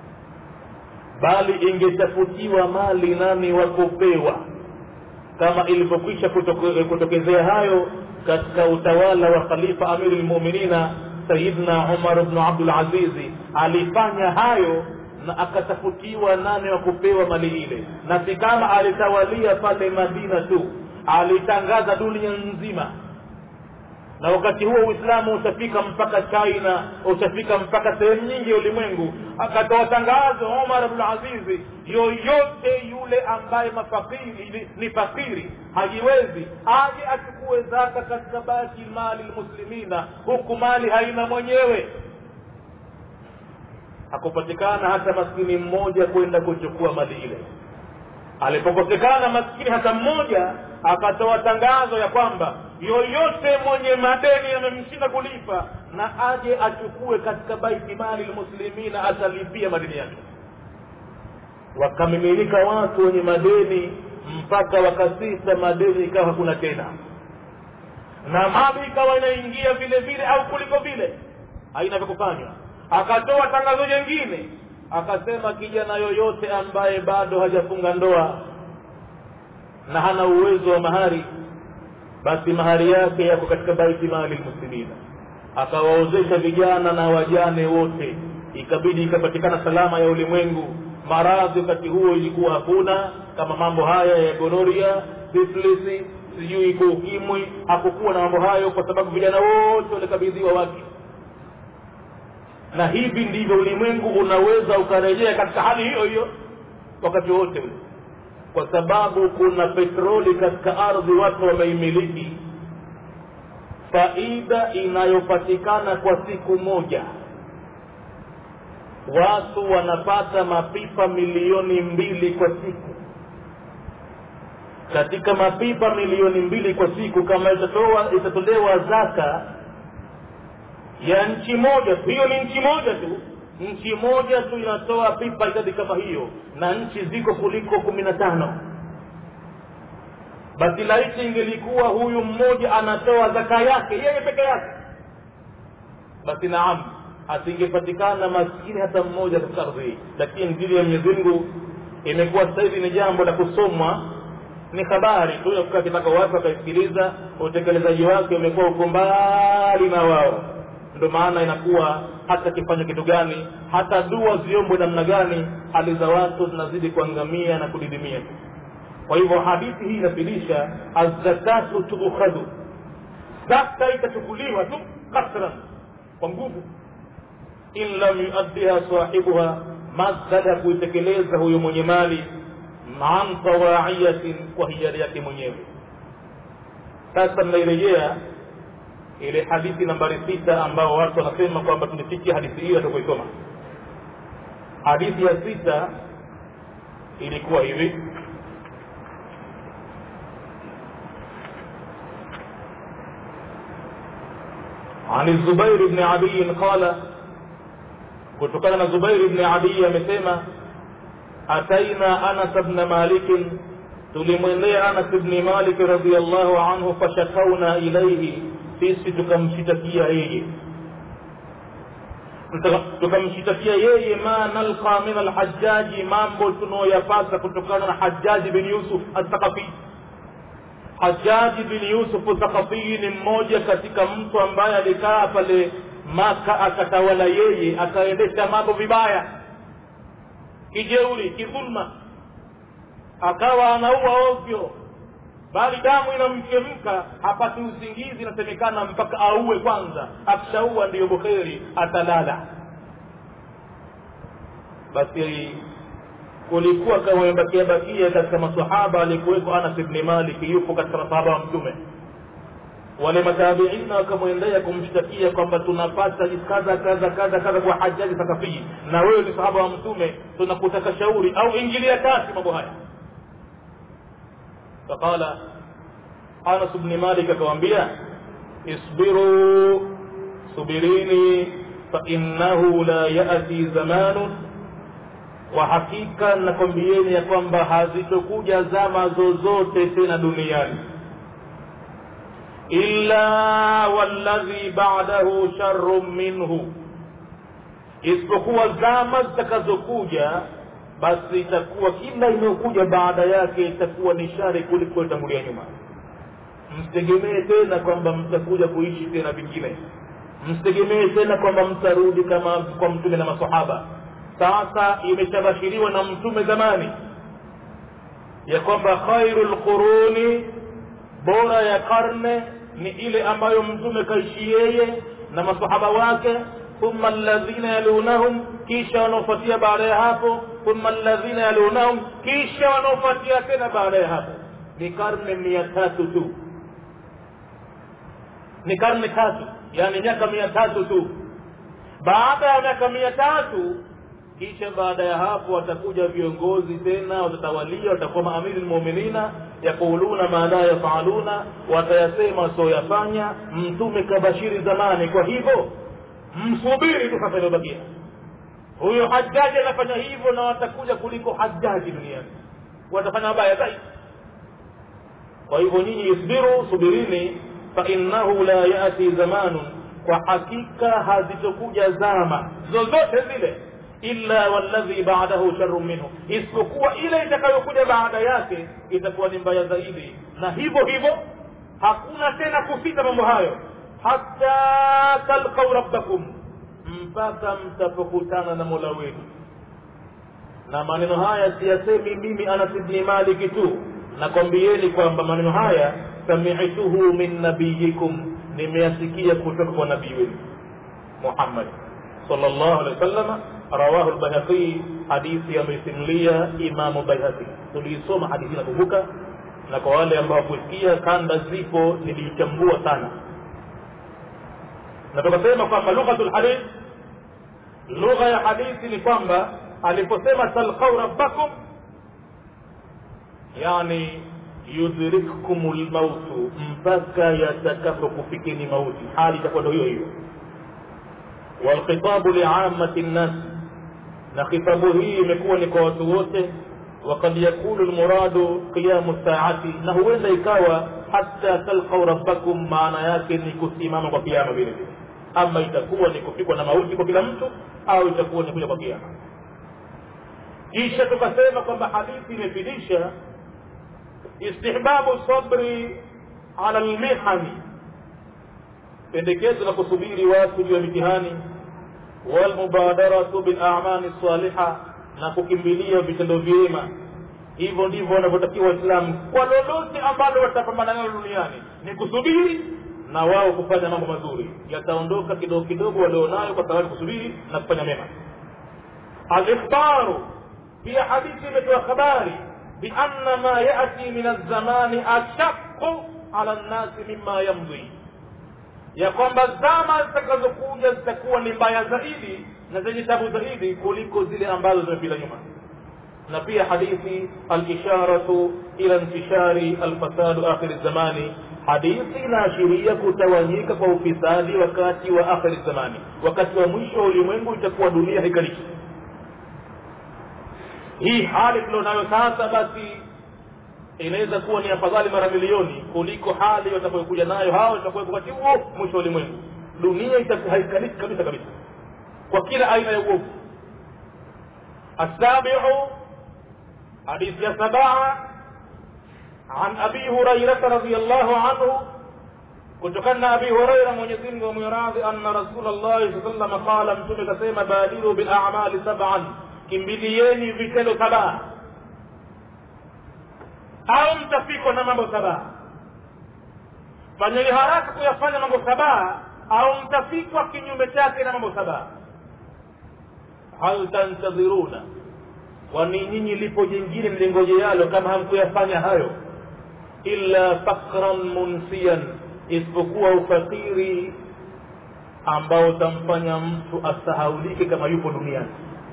bali ingetafutiwa mali nani wakupewa kama ilivyokwisha kutoke, kutokezea hayo katika utawala wa khalifa amiri lmuminina sayidna umar bnu abdulazizi alifanya hayo na akatafutiwa nane wa kupewa mali ile na si kama alitawalia pale madina tu alitangaza dunia nzima na wakati huo uislamu utafika mpaka china utafika mpaka sehemu nyingi ya ulimwengu akatoa tangazo umar bnulazizi yoyote yule ambaye mafakiri ni fakiri hajiwezi aje achukue zaka katika baki mali lmuslimina huku mali haina mwenyewe hakupatikana hata maskini mmoja kwenda kuchukua mali ile alipokosekana maskini hata mmoja akatoa tangazo ya kwamba yoyote mwenye madeni yamemshinda kulipa na aje achukue katika baiti mali lmuslimina atalipia madeni yake wakamimilika watu wenye madeni mpaka wakasisa madeni ikawa hakuna tena na mali ikawa inaingia vile vile au kuliko vile haina vya kufanywa akatoa tangazo jengine akasema kijana yoyote ambaye bado hajafunga ndoa na hana uwezo wa mahari basi mahari yake yako katika baiti mali lmuslimina akawaozesha vijana na wajane wote ikabidi ikapatikana salama ya ulimwengu maradhi wakati huo ilikuwa hakuna kama mambo haya ya gonoria siflisi sijui iko ukimwi hakukuwa na mambo hayo kwa sababu vijana wote walikabidhiwa wake na hivi ndivyo ulimwengu unaweza ukarejea katika hali hiyo hiyo wakati wote ule kwa sababu kuna petroli katika ardhi watu wameimiliki faida inayopatikana kwa siku moja watu wanapata mapipa milioni mbili kwa siku katika mapipa milioni mbili kwa siku kama itatoa itatolewa zaka ya nchi moja hiyo ni nchi moja tu nchi moja tu inatoa pipa idadi kama hiyo na nchi ziko kuliko kumi na tano basi laiti ingelikuwa huyu mmoja anatoa zaka yake yeye peke yake basi naam asingepatikana maskini hata mmoja katika ardhi hii lakini dini ya mwenyezi mungu imekuwa sasa hivi ni jambo la kusomwa ni habari tu ya kukaa kitaka watu wakaisikiliza utekelezaji wake umekuwa uko mbali na wao ndo maana inakuwa hata kifanya kitu gani hata dua ziombwe namna gani hali za watu zinazidi kuangamia na kudidimia kwa hivyo hadithi hii inafilisha azakatu tuukhadhu zaka itachukuliwa tu kasran kwa nguvu in lam yuaddiha sahibuha masdada ya kuitekeleza huyo mwenye mali an tawaiyatin kwa hiari yake mwenyewe sasa mnairejea ile hadithi nambari sita ambao watu wanasema kwamba tulifikia hadithi hiyo hatukuisoma hadithi ya sita ilikuwa hivi عن الزبير بن عدي قال kutokana na zubairi bni adii amesema ataina anas bna malikin tulimwendea anas bni malik radiallahu anhu fashakauna ilaihi sisi tukamshitakia yeye tukamshitakia yeye ma nalqa min alhajaji mambo tunaoyapata kutokana na hajaji bin yusuf athaqafi hajaji bin yusuf thaqafii ni mmoja katika mtu ambaye alikaa pale maka akatawala yeye akaendesha mambo vibaya kijeuri kidhulma akawa anaua ovyo bali damu inamchemka hapati usingizi inasemekana mpaka auwe kwanza akishaua ndiyo bukheri atalala basi kulikuwa kamebakia bakia katika masahaba alikuweko anas bni malik yupo katika masahaba wa mtume wale matabiina wakamwendea kumshtakia kwamba tunapata kadha kadha kadha kadha kwa hajaji sakafii na wewe ni sahaba wa mtume tunakutaka shauri au ingilia kati mambo haya faqala anas bni malik akawambia isbiru subirini fainnahu la yati zamanun kwa hakika nakwambieni ya kwamba hazitokuja zama zozote tena duniani illa walladhi ba'dahu sharrun minhu isipokuwa zama zitakazokuja basi itakuwa kila inayokuja baada yake itakuwa ni shari kuliko itangulia nyuma msitegemee tena kwamba mtakuja kuishi tena vingine msitegemee tena kwamba mtarudi kama kwa mtume na masahaba sasa imeshabashiriwa na mtume zamani ya kwamba khairu lquruni bora ya karne ni ile ambayo mtume kaishi yeye na masahaba wake thumma alladhina yalunahum kisha wanaofuatia baada ya hapo thumma alladhina yalunahum kisha wanaofuatia tena baada ya hapo ni karne mia tatu tu ni karne tatu yani miaka mia tatu tu baada ya miaka mia tatu kisha baada ya hapo watakuja viongozi tena watatawalia watakuwa maamiri lmuminina yaquluna ma la yafaluna watayasema wasioyafanya mtume kabashiri zamani kwa hivyo msubiri tu sasa iliyobakia huyo hajaji anafanya hivyo na watakuja kuliko hajaji duniani watafanya mabaya zaidi kwa hivyo nyinyi isbiru subirini fainnahu la yati zamanun kwa hakika hazitokuja zama zozote zile illa walladhi ba'dahu sharrun minhu isipokuwa ile itakayokuja baada yake itakuwa ni mbaya zaidi na hivyo hivyo hakuna tena kusita mambo hayo hatta talqau rabbakum mpaka mtapokutana na mola wenu na maneno haya siyasemi mimi anas bni maliki tu nakwambieni kwamba maneno haya samituhu min nabiyikum nimeyasikia kutoka kwa nabii wenu muhammad sallallahu alaihi wasallama rawahu lbayhaqi hadithi amesimulia imamu baihaqi tuliisoma hadithi nakumbuka na kwa wale ambao kusikia kanda zipo niliichambua sana na tukasema kwamba lughatu lhadith lugha ya hadithi ni kwamba aliposema talqau rabbakum yani yudrikkum lmautu mpaka yatakapokufikini mauti hali itakuwa ndo hiyo hiyo walkhitabu liamati nnas na khitabu hii imekuwa ni kwa watu wote وقد يكون المراد قيام الساعة na huenda ikawa hata talqau rabbakum maana yake ni kusimama kwa kiama vile vile ama itakuwa ni kupigwa na mauti kwa kila mtu au itakuwa ni kuja kwa kiama kisha tukasema kwamba hadithi imefidisha istihbabu sabri ala lmihani pendekezo la kusubiri watu juu ya mitihani walmubadaratu bilamali saliha na kukimbilia vitendo vyema hivyo ndivyo wanavyotakiwa waislamu kwa lolote ambalo watapambana nalo duniani ni kusubiri na wao kufanya mambo mazuri yataondoka kidogo kidogo walionayo kwa sababu kusubiri na kufanya mema alikhbaru pia hadithi imetoa habari bianna ma yati min alzamani ashaqu ala nnasi mima yamdhi ya kwamba zama zitakazokuja zitakuwa ni mbaya zaidi na zenye tabu zaidi kuliko zile ambazo zimepita nyuma na pia hadithi alisharatu ila intishari alfasadu akhiri zamani hadithi inaashiria kutawanyika kwa ufisadi wakati wa akhiri zamani wakati wa mwisho wa ulimwengu itakuwa dunia haikaliki hii hali tulionayo sasa basi inaweza kuwa ni afadhali mara milioni kuliko hali watakayokuja nayo hao itakuwepo wakati huo mwisho wa ulimwengu dunia itakuwa haikaliki kabisa kabisa kwa kila aina ya uovu السابع حديث يا سبعة عن أبي هريرة رضي الله عنه kutokana abi huraira mwenyezi mungu amwiradhi anna rasulllahi saa salama qala mtume kasema badiru bilamali saban kimbilieni vitendo saba au mtafikwa na mambo saba fanyeni haraka kuyafanya mambo saba au mtafikwa kinyume chake na mambo saba hal tantadhiruna kwani nyinyi lipo jingine mlingojealo kama hamkuyafanya hayo illa fakran munsiyan isipokuwa ufakiri ambao utamfanya mtu asahaulike kama yupo duniani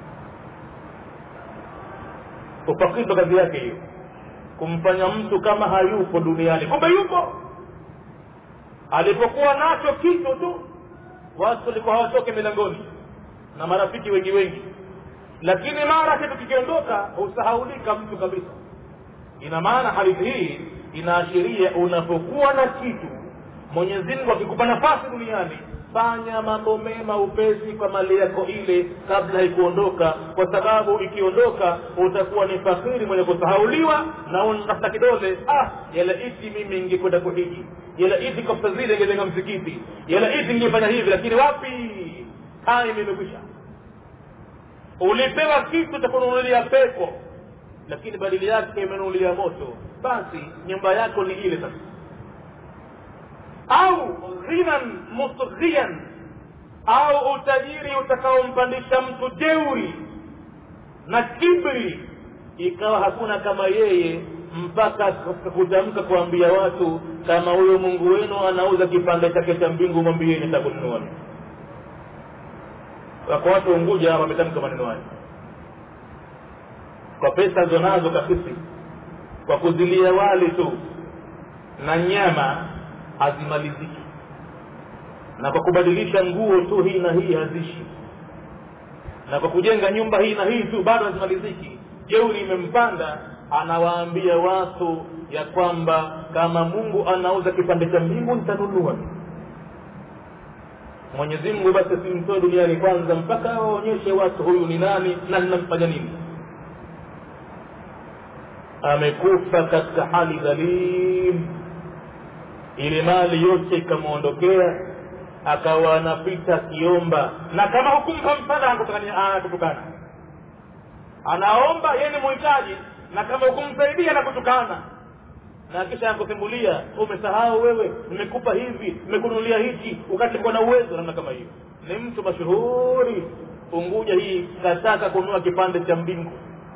ufakiri ndo kazi yake hiyo kumfanya mtu kama hayupo duniani kumbe yupo alipokuwa nacho kitu tu watu walikuwa hawatoke milangoni na marafiki wengi wengi lakini mara kitu kikiondoka husahaulika mtu kabisa ina maana hadithi hii inaashiria unapokuwa na kitu mwenyezi mungu akikupa nafasi duniani fanya mambo mema upesi kwa mali yako ile kabla haikuondoka kwa sababu ikiondoka utakuwa ni fakiri mwenye kusahauliwa na unatafuta kidole ah yalaiti mimi ingekwenda kuhiji yalaiti kosa zile ingejenga msikiti yalaiti ingefanya hivi lakini wapi time imekwisha ulipewa kitu cha kununulia pepo lakini badili yake imenunulia moto basi nyumba yako ni ile sasa au ghinan musghian au utajiri utakaompandisha mtu jeuri na kibri ikawa hakuna kama yeye mpaka kutamka kuambia watu kama huyo mungu wenu anauza kipande chake cha mbingu mwambieni takununua wako watu unguja wametamka maneno hayo kwa pesa zonazo kasisi kwa kuzilia wali tu na nyama hazimaliziki na kwa kubadilisha nguo tu hii na hii hazishi na kwa kujenga nyumba hii na hii tu bado hazimaliziki jeuri imempanda anawaambia watu ya kwamba kama mungu anauza kipande cha mbingu nitanunua mwenyezi mungu basi simtoe duniani kwanza mpaka awaonyeshe watu huyu ni nani na ninamfanya nini amekufa katika hali dhalim ile mali yote ikamwondokea akawa anapita akiomba na kama hukumpa msaada anakutukana anaomba yeye ni muhitaji na kama hukumsaidia anakutukana na kisha anakusimbulia umesahau wewe nimekupa hivi nimekununulia hichi wakati nilikuwa na uwezo namna kama hiyo ni mtu mashuhuri unguja hii kataka kununua kipande cha mbingu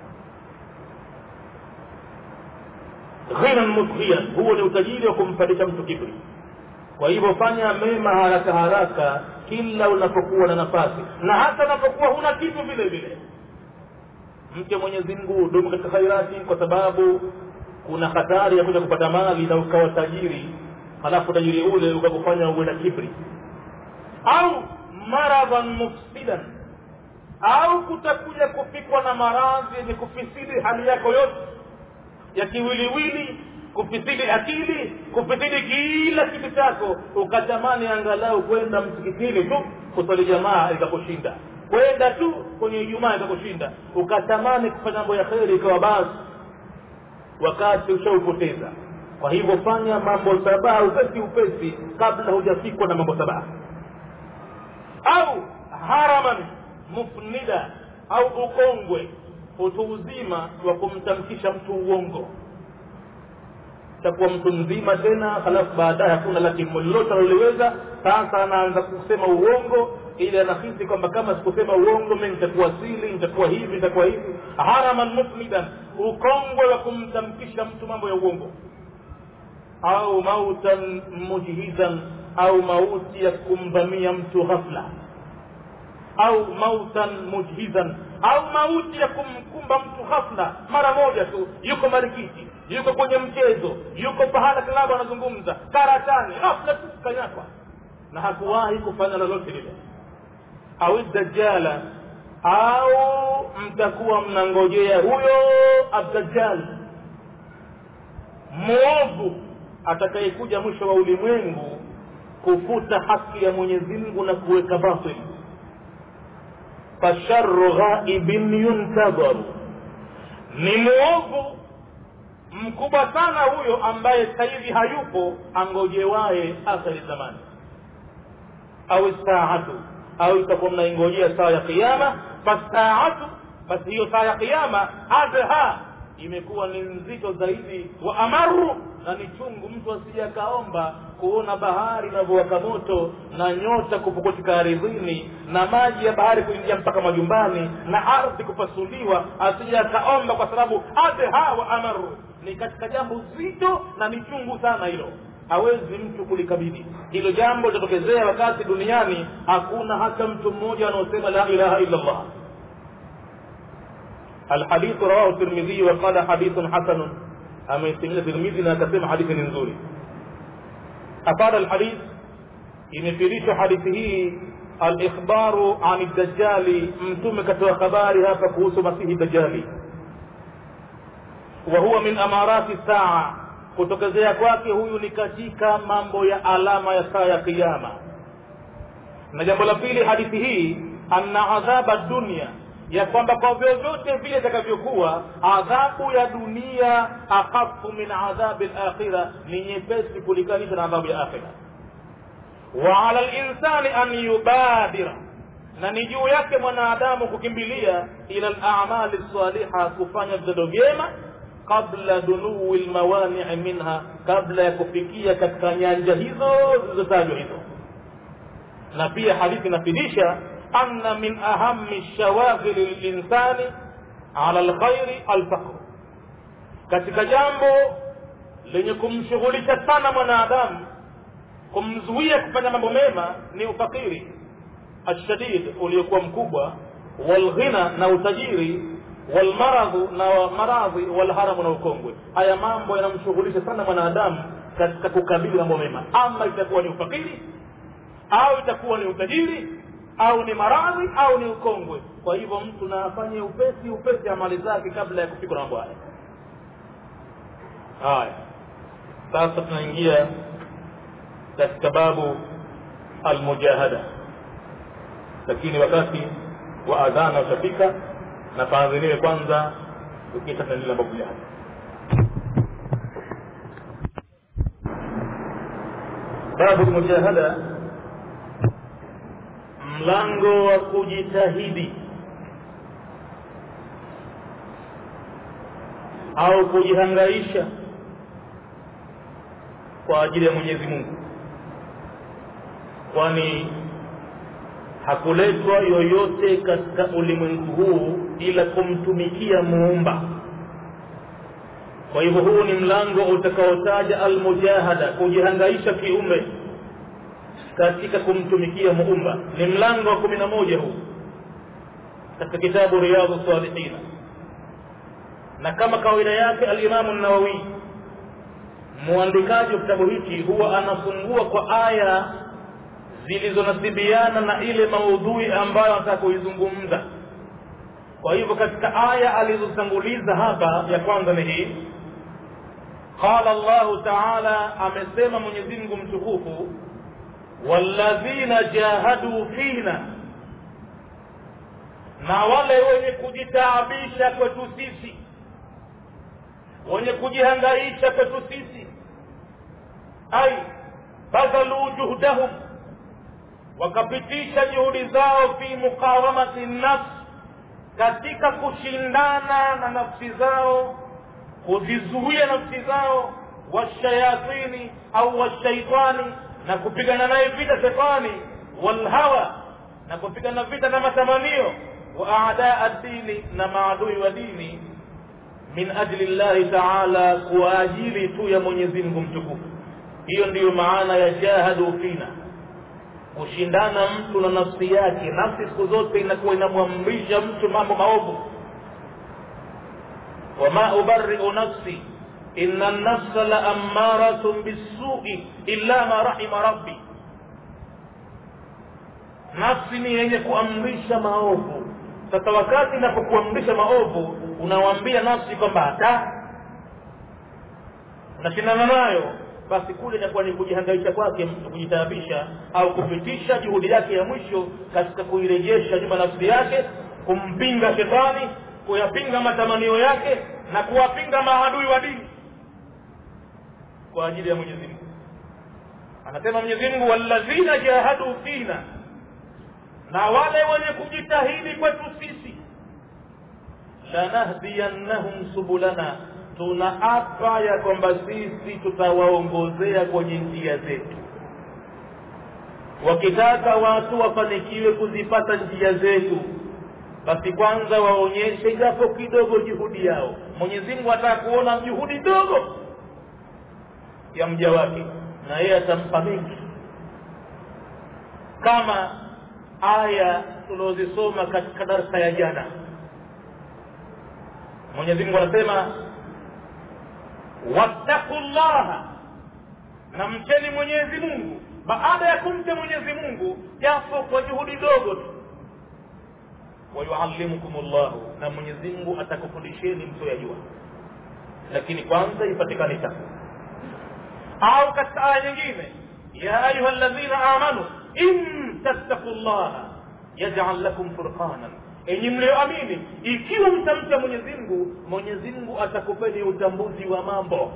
ghinan musghian huo ni utajiri wa kumpandisha mtu kibri kwa hivyo fanya mema haraka haraka kila unapokuwa na nafasi na hata unapokuwa huna kitu vile vile mke mwenyezi mungu dumu katika khairati kwa sababu kuna hatari ya kuja kupata mali na ukawa tajiri halafu tajiri ule ukakufanya uwe na kibri au maradhan mufsidan au kutakuja kufikwa na maradhi yenye kufisidi hali yako yote ya kiwiliwili kufisidi akili kufisidi kila kitu chako ukatamani angalau kwenda msikitini tu kusali jamaa ikakushinda kwenda tu kwenye ijumaa ikakushinda ukatamani kufanya mambo ya kheri ikawa basi wakati ushaupoteza kwa hivyo fanya mambo sabaha upesi upesi kabla hujafikwa na mambo sabaha au haraman mufnida au ukongwe utu uzima wa kumtamkisha mtu uongo takuwa mtu mzima tena halafu baadaye hakuna laki lolote aloliweza sasa anaanza kusema uongo ili anahisi kwamba kama sikusema uongo mi nitakuwa sili nitakuwa hivi nitakuwa hivi haraman mufnidan ukongwe wa kumtamkisha mtu mambo ya uongo au mautan mujhizan au mauti ya kumvamia mtu ghafla au mautan mujhizan au mauti ya kumkumba mtu ghafla mara moja tu yuko marikiti yuko kwenye mchezo yuko pahala kilabu anazungumza karatani ghafla tu kanyakwa na hakuwahi kufanya lolote lile au dajjala au mtakuwa mnangojea huyo abdajjal mwovu atakayekuja mwisho wa ulimwengu kufuta haki ya mwenyezi mungu na kuweka batil fasharu ghaibin yuntadharu ni mwovu mkubwa sana huyo ambaye sasa hivi hayupo angojewaye akhiri zamani au saatu au itakuwa mnaingojea saa ya kiyama fasaatu basi hiyo saa ya kiyama adha imekuwa ni nzito zaidi wa amaru na ni chungu mtu asije akaomba kuona bahari inavyowaka moto na nyota kupukutika ardhini na maji ya bahari kuingia mpaka majumbani na ardhi kupasuliwa asije akaomba kwa sababu adha wa amaru ni katika jambo zito na ni chungu sana hilo hawezi mtu kulikabili hilo jambo litatokezea wakati duniani hakuna hata mtu mmoja anaosema la ilaha illa allah الحديث رواه الترمذي وقال حديث حسن أما يستمع الترمذي نكتم حديث نزولي أفاد الحديث ينفريش حديثه الإخبار عن الدجال متمكة وخبارها فكوس مسيح الدجال وهو من أمارات الساعة kutokezea kwake huyu ni katika mambo ya alama ya saa ya kiyama na jambo la pili hadithi hii anna adhaba dunia ya kwamba kwa vyovyote vile itakavyokuwa adhabu ya dunia akhafu min adhabi lakhira ni nyepesi kulinganisha na adhabu ya akhira wa ala linsani an yubadira na ni juu yake mwanadamu kukimbilia ila lamali saliha kufanya vitendo vyema qabla dunui lmawanii minha kabla ya kufikia katika nyanja hizo zilizotajwa hizo na pia hadithi inafidisha أن من أهم الشواغل للإنسان على الخير الفقر katika jambo lenye kumshughulisha sana mwanadamu kumzuia kufanya mambo mema ni ufakiri ashadid uliokuwa mkubwa walghina na utajiri walmaradhu na maradhi walharamu na ukongwe haya mambo yanamshughulisha sana mwanadamu katika kukabili mambo mema ama itakuwa ni ufakiri au itakuwa ni utajiri au ni maradhi au ni ukongwe kwa hivyo mtu na afanye upesi upesi amali zake kabla ya kufikwa na mambo haya haya sasa tunaingia katika babu almujahada lakini wakati wa adhana utafika na paadhiniwe kwanza ukisha tunaendelea babu jahada babu almujahada mlango wa kujitahidi au kujihangaisha kwa ajili ya mwenyezi mungu kwani hakuletwa yoyote katika ulimwengu huu ila kumtumikia muumba kwa hivyo huu ni mlango utakaotaja almujahada kujihangaisha kiumbe katika kumtumikia muumba ni mlango wa kumi na moja huu katika kitabu riyadhu salihina na kama kawaida yake alimamu nawawi muandikaji wa kitabu hichi huwa anafungua kwa aya zilizonasibiana na ile maudhui ambayo anataka kuizungumza kwa hivyo katika aya alizotanguliza hapa ya kwanza ni hii qala llahu taala amesema mwenyezi mungu mtukufu walladhina jahadu fina na wale wenye kujitaabisha kwetu sisi wenye kujihangaisha kwetu sisi ai badhalu juhdahum wakapitisha juhudi zao fi muqawamati nafsi katika kushindana na nafsi zao kuzizuia nafsi zao washayatini au washaitani na kupigana naye vita shetani walhawa na kupigana vita na matamanio wa adaa dini na maadui wa dini min ajli llahi taala kwa ajili tu ya mwenyezi mungu mtukufu hiyo ndiyo maana ya jahadu fina kushindana mtu na nafsi yake nafsi siku zote inakuwa inamwamrisha mtu mambo maovu wama ubariu nafsi ina nafsa la ammaratun bisui illa ma rahima rabbi nafsi ni yenye kuamrisha maovu sasa wakati inapokuamrisha maovu unawambia nafsi kwamba hata unashindana nayo basi kule inakuwa ni kujihangaisha kwake mtu kujitaabisha au kupitisha juhudi yake ya mwisho katika kuirejesha nyuma nafsi yake kumpinga shetani kuyapinga matamanio yake na kuwapinga maadui wa dini kwa ajili ya mwenyezi mungu anasema mwenyezi mungu walladhina jahadu fina na wale wenye kujitahidi kwetu sisi lanahdiyannahum subulana tunaapa ya kwamba sisi tutawaongozea kwenye njia zetu wakitaka watu wafanikiwe kuzipata njia zetu basi kwanza waonyeshe japo kidogo juhudi yao mwenyezi mungu ataka kuona juhudi dogo ya mja wake na yeye atampa mengi kama aya tuliozisoma katika darsa ya jana mwenyezi mungu anasema wattaqu llaha na mcheni mwenyezi mungu baada ya kumcha mwenyezi mungu japo kwa juhudi dogo tu wayuallimukum llahu na mwenyezi mungu atakufundisheni msioyajua lakini kwanza ipatikane takwa au katika aya nyingine ya ayuha ladhina amanu in tattaku llaha yajal lakum furqanan enyi mlioamini ikiwa mtamcha mwenyezi mungu mwenyezi mungu atakupeni utambuzi wa mambo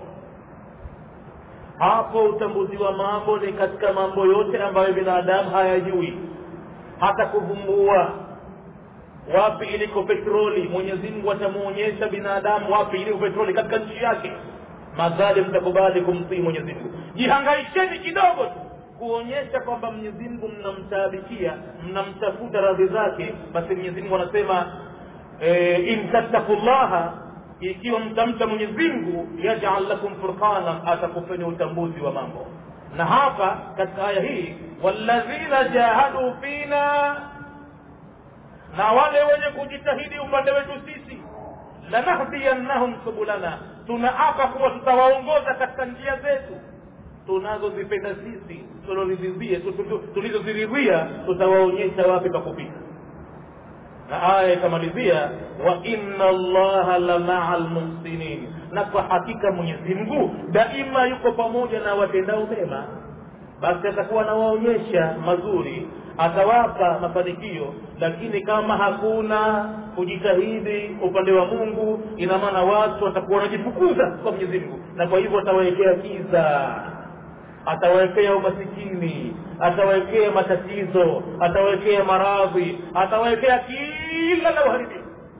hapo utambuzi wa mambo ni katika mambo yote ambayo binadamu hayajui hata kuvumbua wapi iliko petroli mwenyezi mungu atamwonyesha binadamu wapi iliko petroli katika nchi yake madhali mtakubali kumtii mwenyezi mungu jihangaisheni kidogo tu kuonyesha kwamba mwenyezi mungu mnamtaabikia mnamtafuta radhi zake basi mwenyezi mungu anasema e, in tattaku llaha ikiwa mtamcha mwenyezi mungu yajal lakum furqanan atakupeni utambuzi wa mambo na hapa katika aya hii walladhina jahadu fina na wale wenye kujitahidi upande wetu sisi lanahdiyannahum subulana tunaapa kuwa tutawaongoza katika njia zetu tunazozipenda sisi tulizoziridhia tutawaonyesha wapi pa kupita na aya ikamalizia wa inna allaha la maa lmuhsinin na kwa hakika mwenyezi mungu daima yuko pamoja na watendao mema basi atakuwa anawaonyesha mazuri atawapa mafanikio lakini kama hakuna kujitahidi upande wa mungu ina maana watu watakuwa wanajifukuza kwa mwenyezi mungu na kwa hivyo atawawekea kiza atawekea umasikini atawekea matatizo atawekea maradhi atawekea kila la uharibifu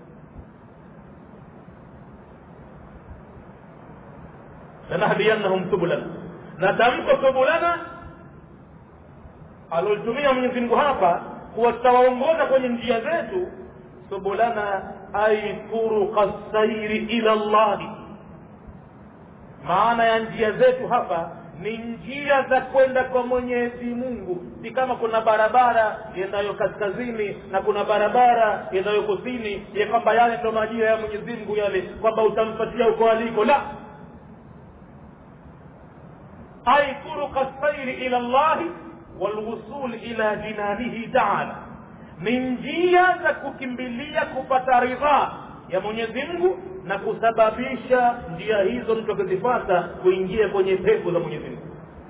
lanahdiyannahum subulana na tamko subulana alolitumia mwenyezi mungu hapa kuwa tutawaongoza kwenye njia zetu subulana ai turuqa sairi ila llahi maana ya njia zetu hapa ni njia za kwenda kwa mwenyezi mungu si kama kuna barabara yendayo kaskazini na kuna barabara yendayo kusini ya kwamba yale ndo majira ya mwenyezi mungu yale kwamba utampatia uko aliko la ai turuqa sairi ila llahi walwusul ila jinanihi taala ni njia za kukimbilia kupata ridhaa ya mwenyezi mungu na kusababisha njia hizo mtu akizifata kuingia kwenye pepo za mwenyezi mungu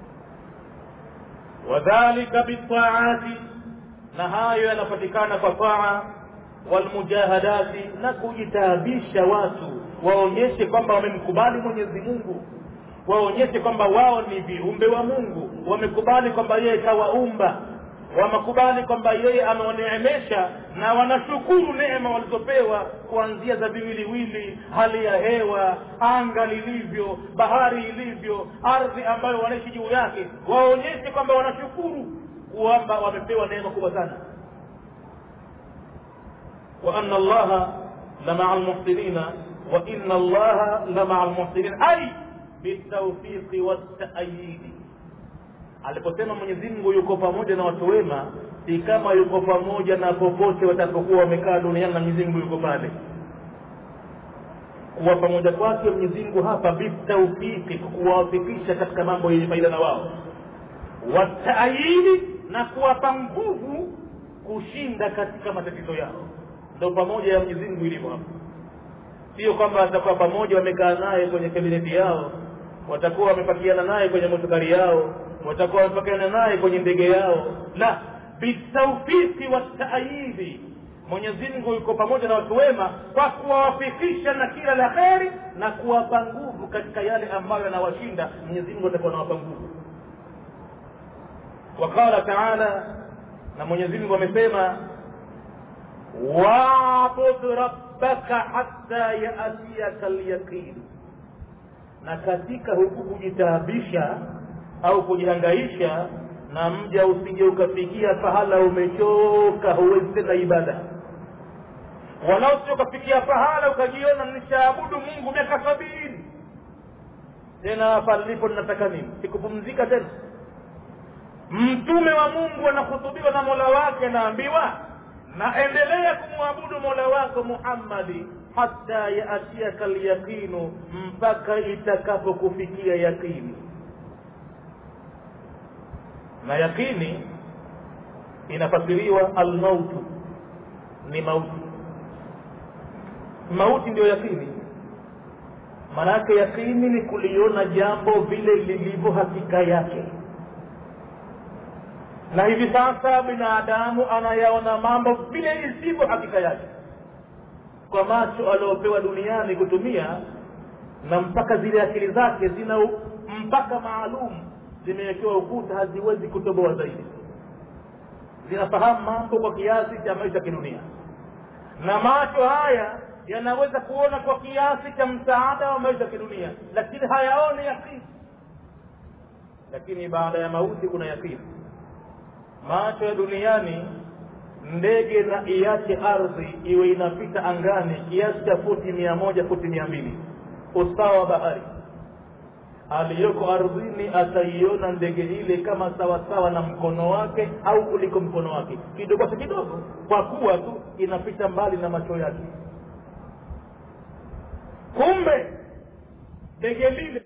wadhalika bitaati na hayo yanapatikana kwa taa walmujahadati na kujitaabisha watu waonyeshe kwamba wamemkubali mwenyezi mungu waonyeshe kwamba wao ni viumbe wa mungu wamekubali kwamba yeye kawaumba wamekubali kwamba yeye amewaneemesha na wanashukuru neema walizopewa kuanzia za viwiliwili hali ya hewa anga lilivyo bahari ilivyo ardhi ambayo wanaishi juu yake waonyeshe kwamba wanashukuru kwamba wamepewa neema kubwa sana wa anna allaha lamaa lmuhsinina wa inna allaha lamaa lmuhsinin ai bitaufiqi waltaayidi aliposema mwenyezi mungu yuko pamoja na watu wema si kama yuko pamoja na popote watapokuwa wamekaa duniani na mwenyezi mungu yuko pale kuwa pamoja kwake mwenyezi mungu hapa bitaufiki kuwawafikisha katika mambo yenye faida na wao wataayidi na kuwapa nguvu kushinda katika matatizo yao ndo pamoja ya mwenyezi mungu ilivyo hapa sio kwamba watakuwa pamoja wamekaa naye kwenye kabineti yao watakuwa wamepakiana naye kwenye motukari yao watakuwa wamepakiana naye kwenye ndege yao la bitaufiki wataayidi mwenyezi mungu yuko pamoja na watu wema kwa kuwawafikisha na kila la kheri na kuwapa nguvu katika yale ambayo yanawashinda mwenyezi mungu atakuwa nawapa nguvu waqala taala na mwenyezi mungu amesema wabud rabbaka hatta yaatiyaka lyaqin na katika huku kujitaabisha au kujihangaisha na mja usije ukafikia pahala umechoka huwezi tena ibada wala usije ukafikia pahala ukajiona nishaabudu mungu miaka sabini tena hapa nilipo ninataka nini sikupumzika tena mtume wa mungu anahutubiwa na mola wake naambiwa naendelea kumwabudu mola wako muhammadi hata yaatiaka lyaqinu mpaka itakapokufikia yaqini na yaqini inafasiriwa almautu ni mauti mauti ndiyo yaqini maanake yaqini ni kuliona jambo vile lilivyo hakika yake na hivi sasa binadamu anayaona mambo vile isivyo hakika yake kwa macho aliopewa duniani kutumia na mpaka zile akili zake zina mpaka maalum zimewekewa ukuta haziwezi kutoboa zaidi zinafahamu mambo kwa kiasi cha maisha kidunia na macho haya yanaweza kuona kwa kiasi cha msaada wa maisha kidunia lakini hayaoni yakini lakini baada ya mauti kuna yakini macho ya duniani ndege na iache ardhi iwe inapita angani kiasi cha futi mia moja futi mia mbili usawa wa bahari aliyoko ardhini ataiona ndege ile kama sawasawa na mkono wake au kuliko mkono wake kidogo cha kidogo kwa kuwa tu inapita mbali na macho yake kumbe ndege lile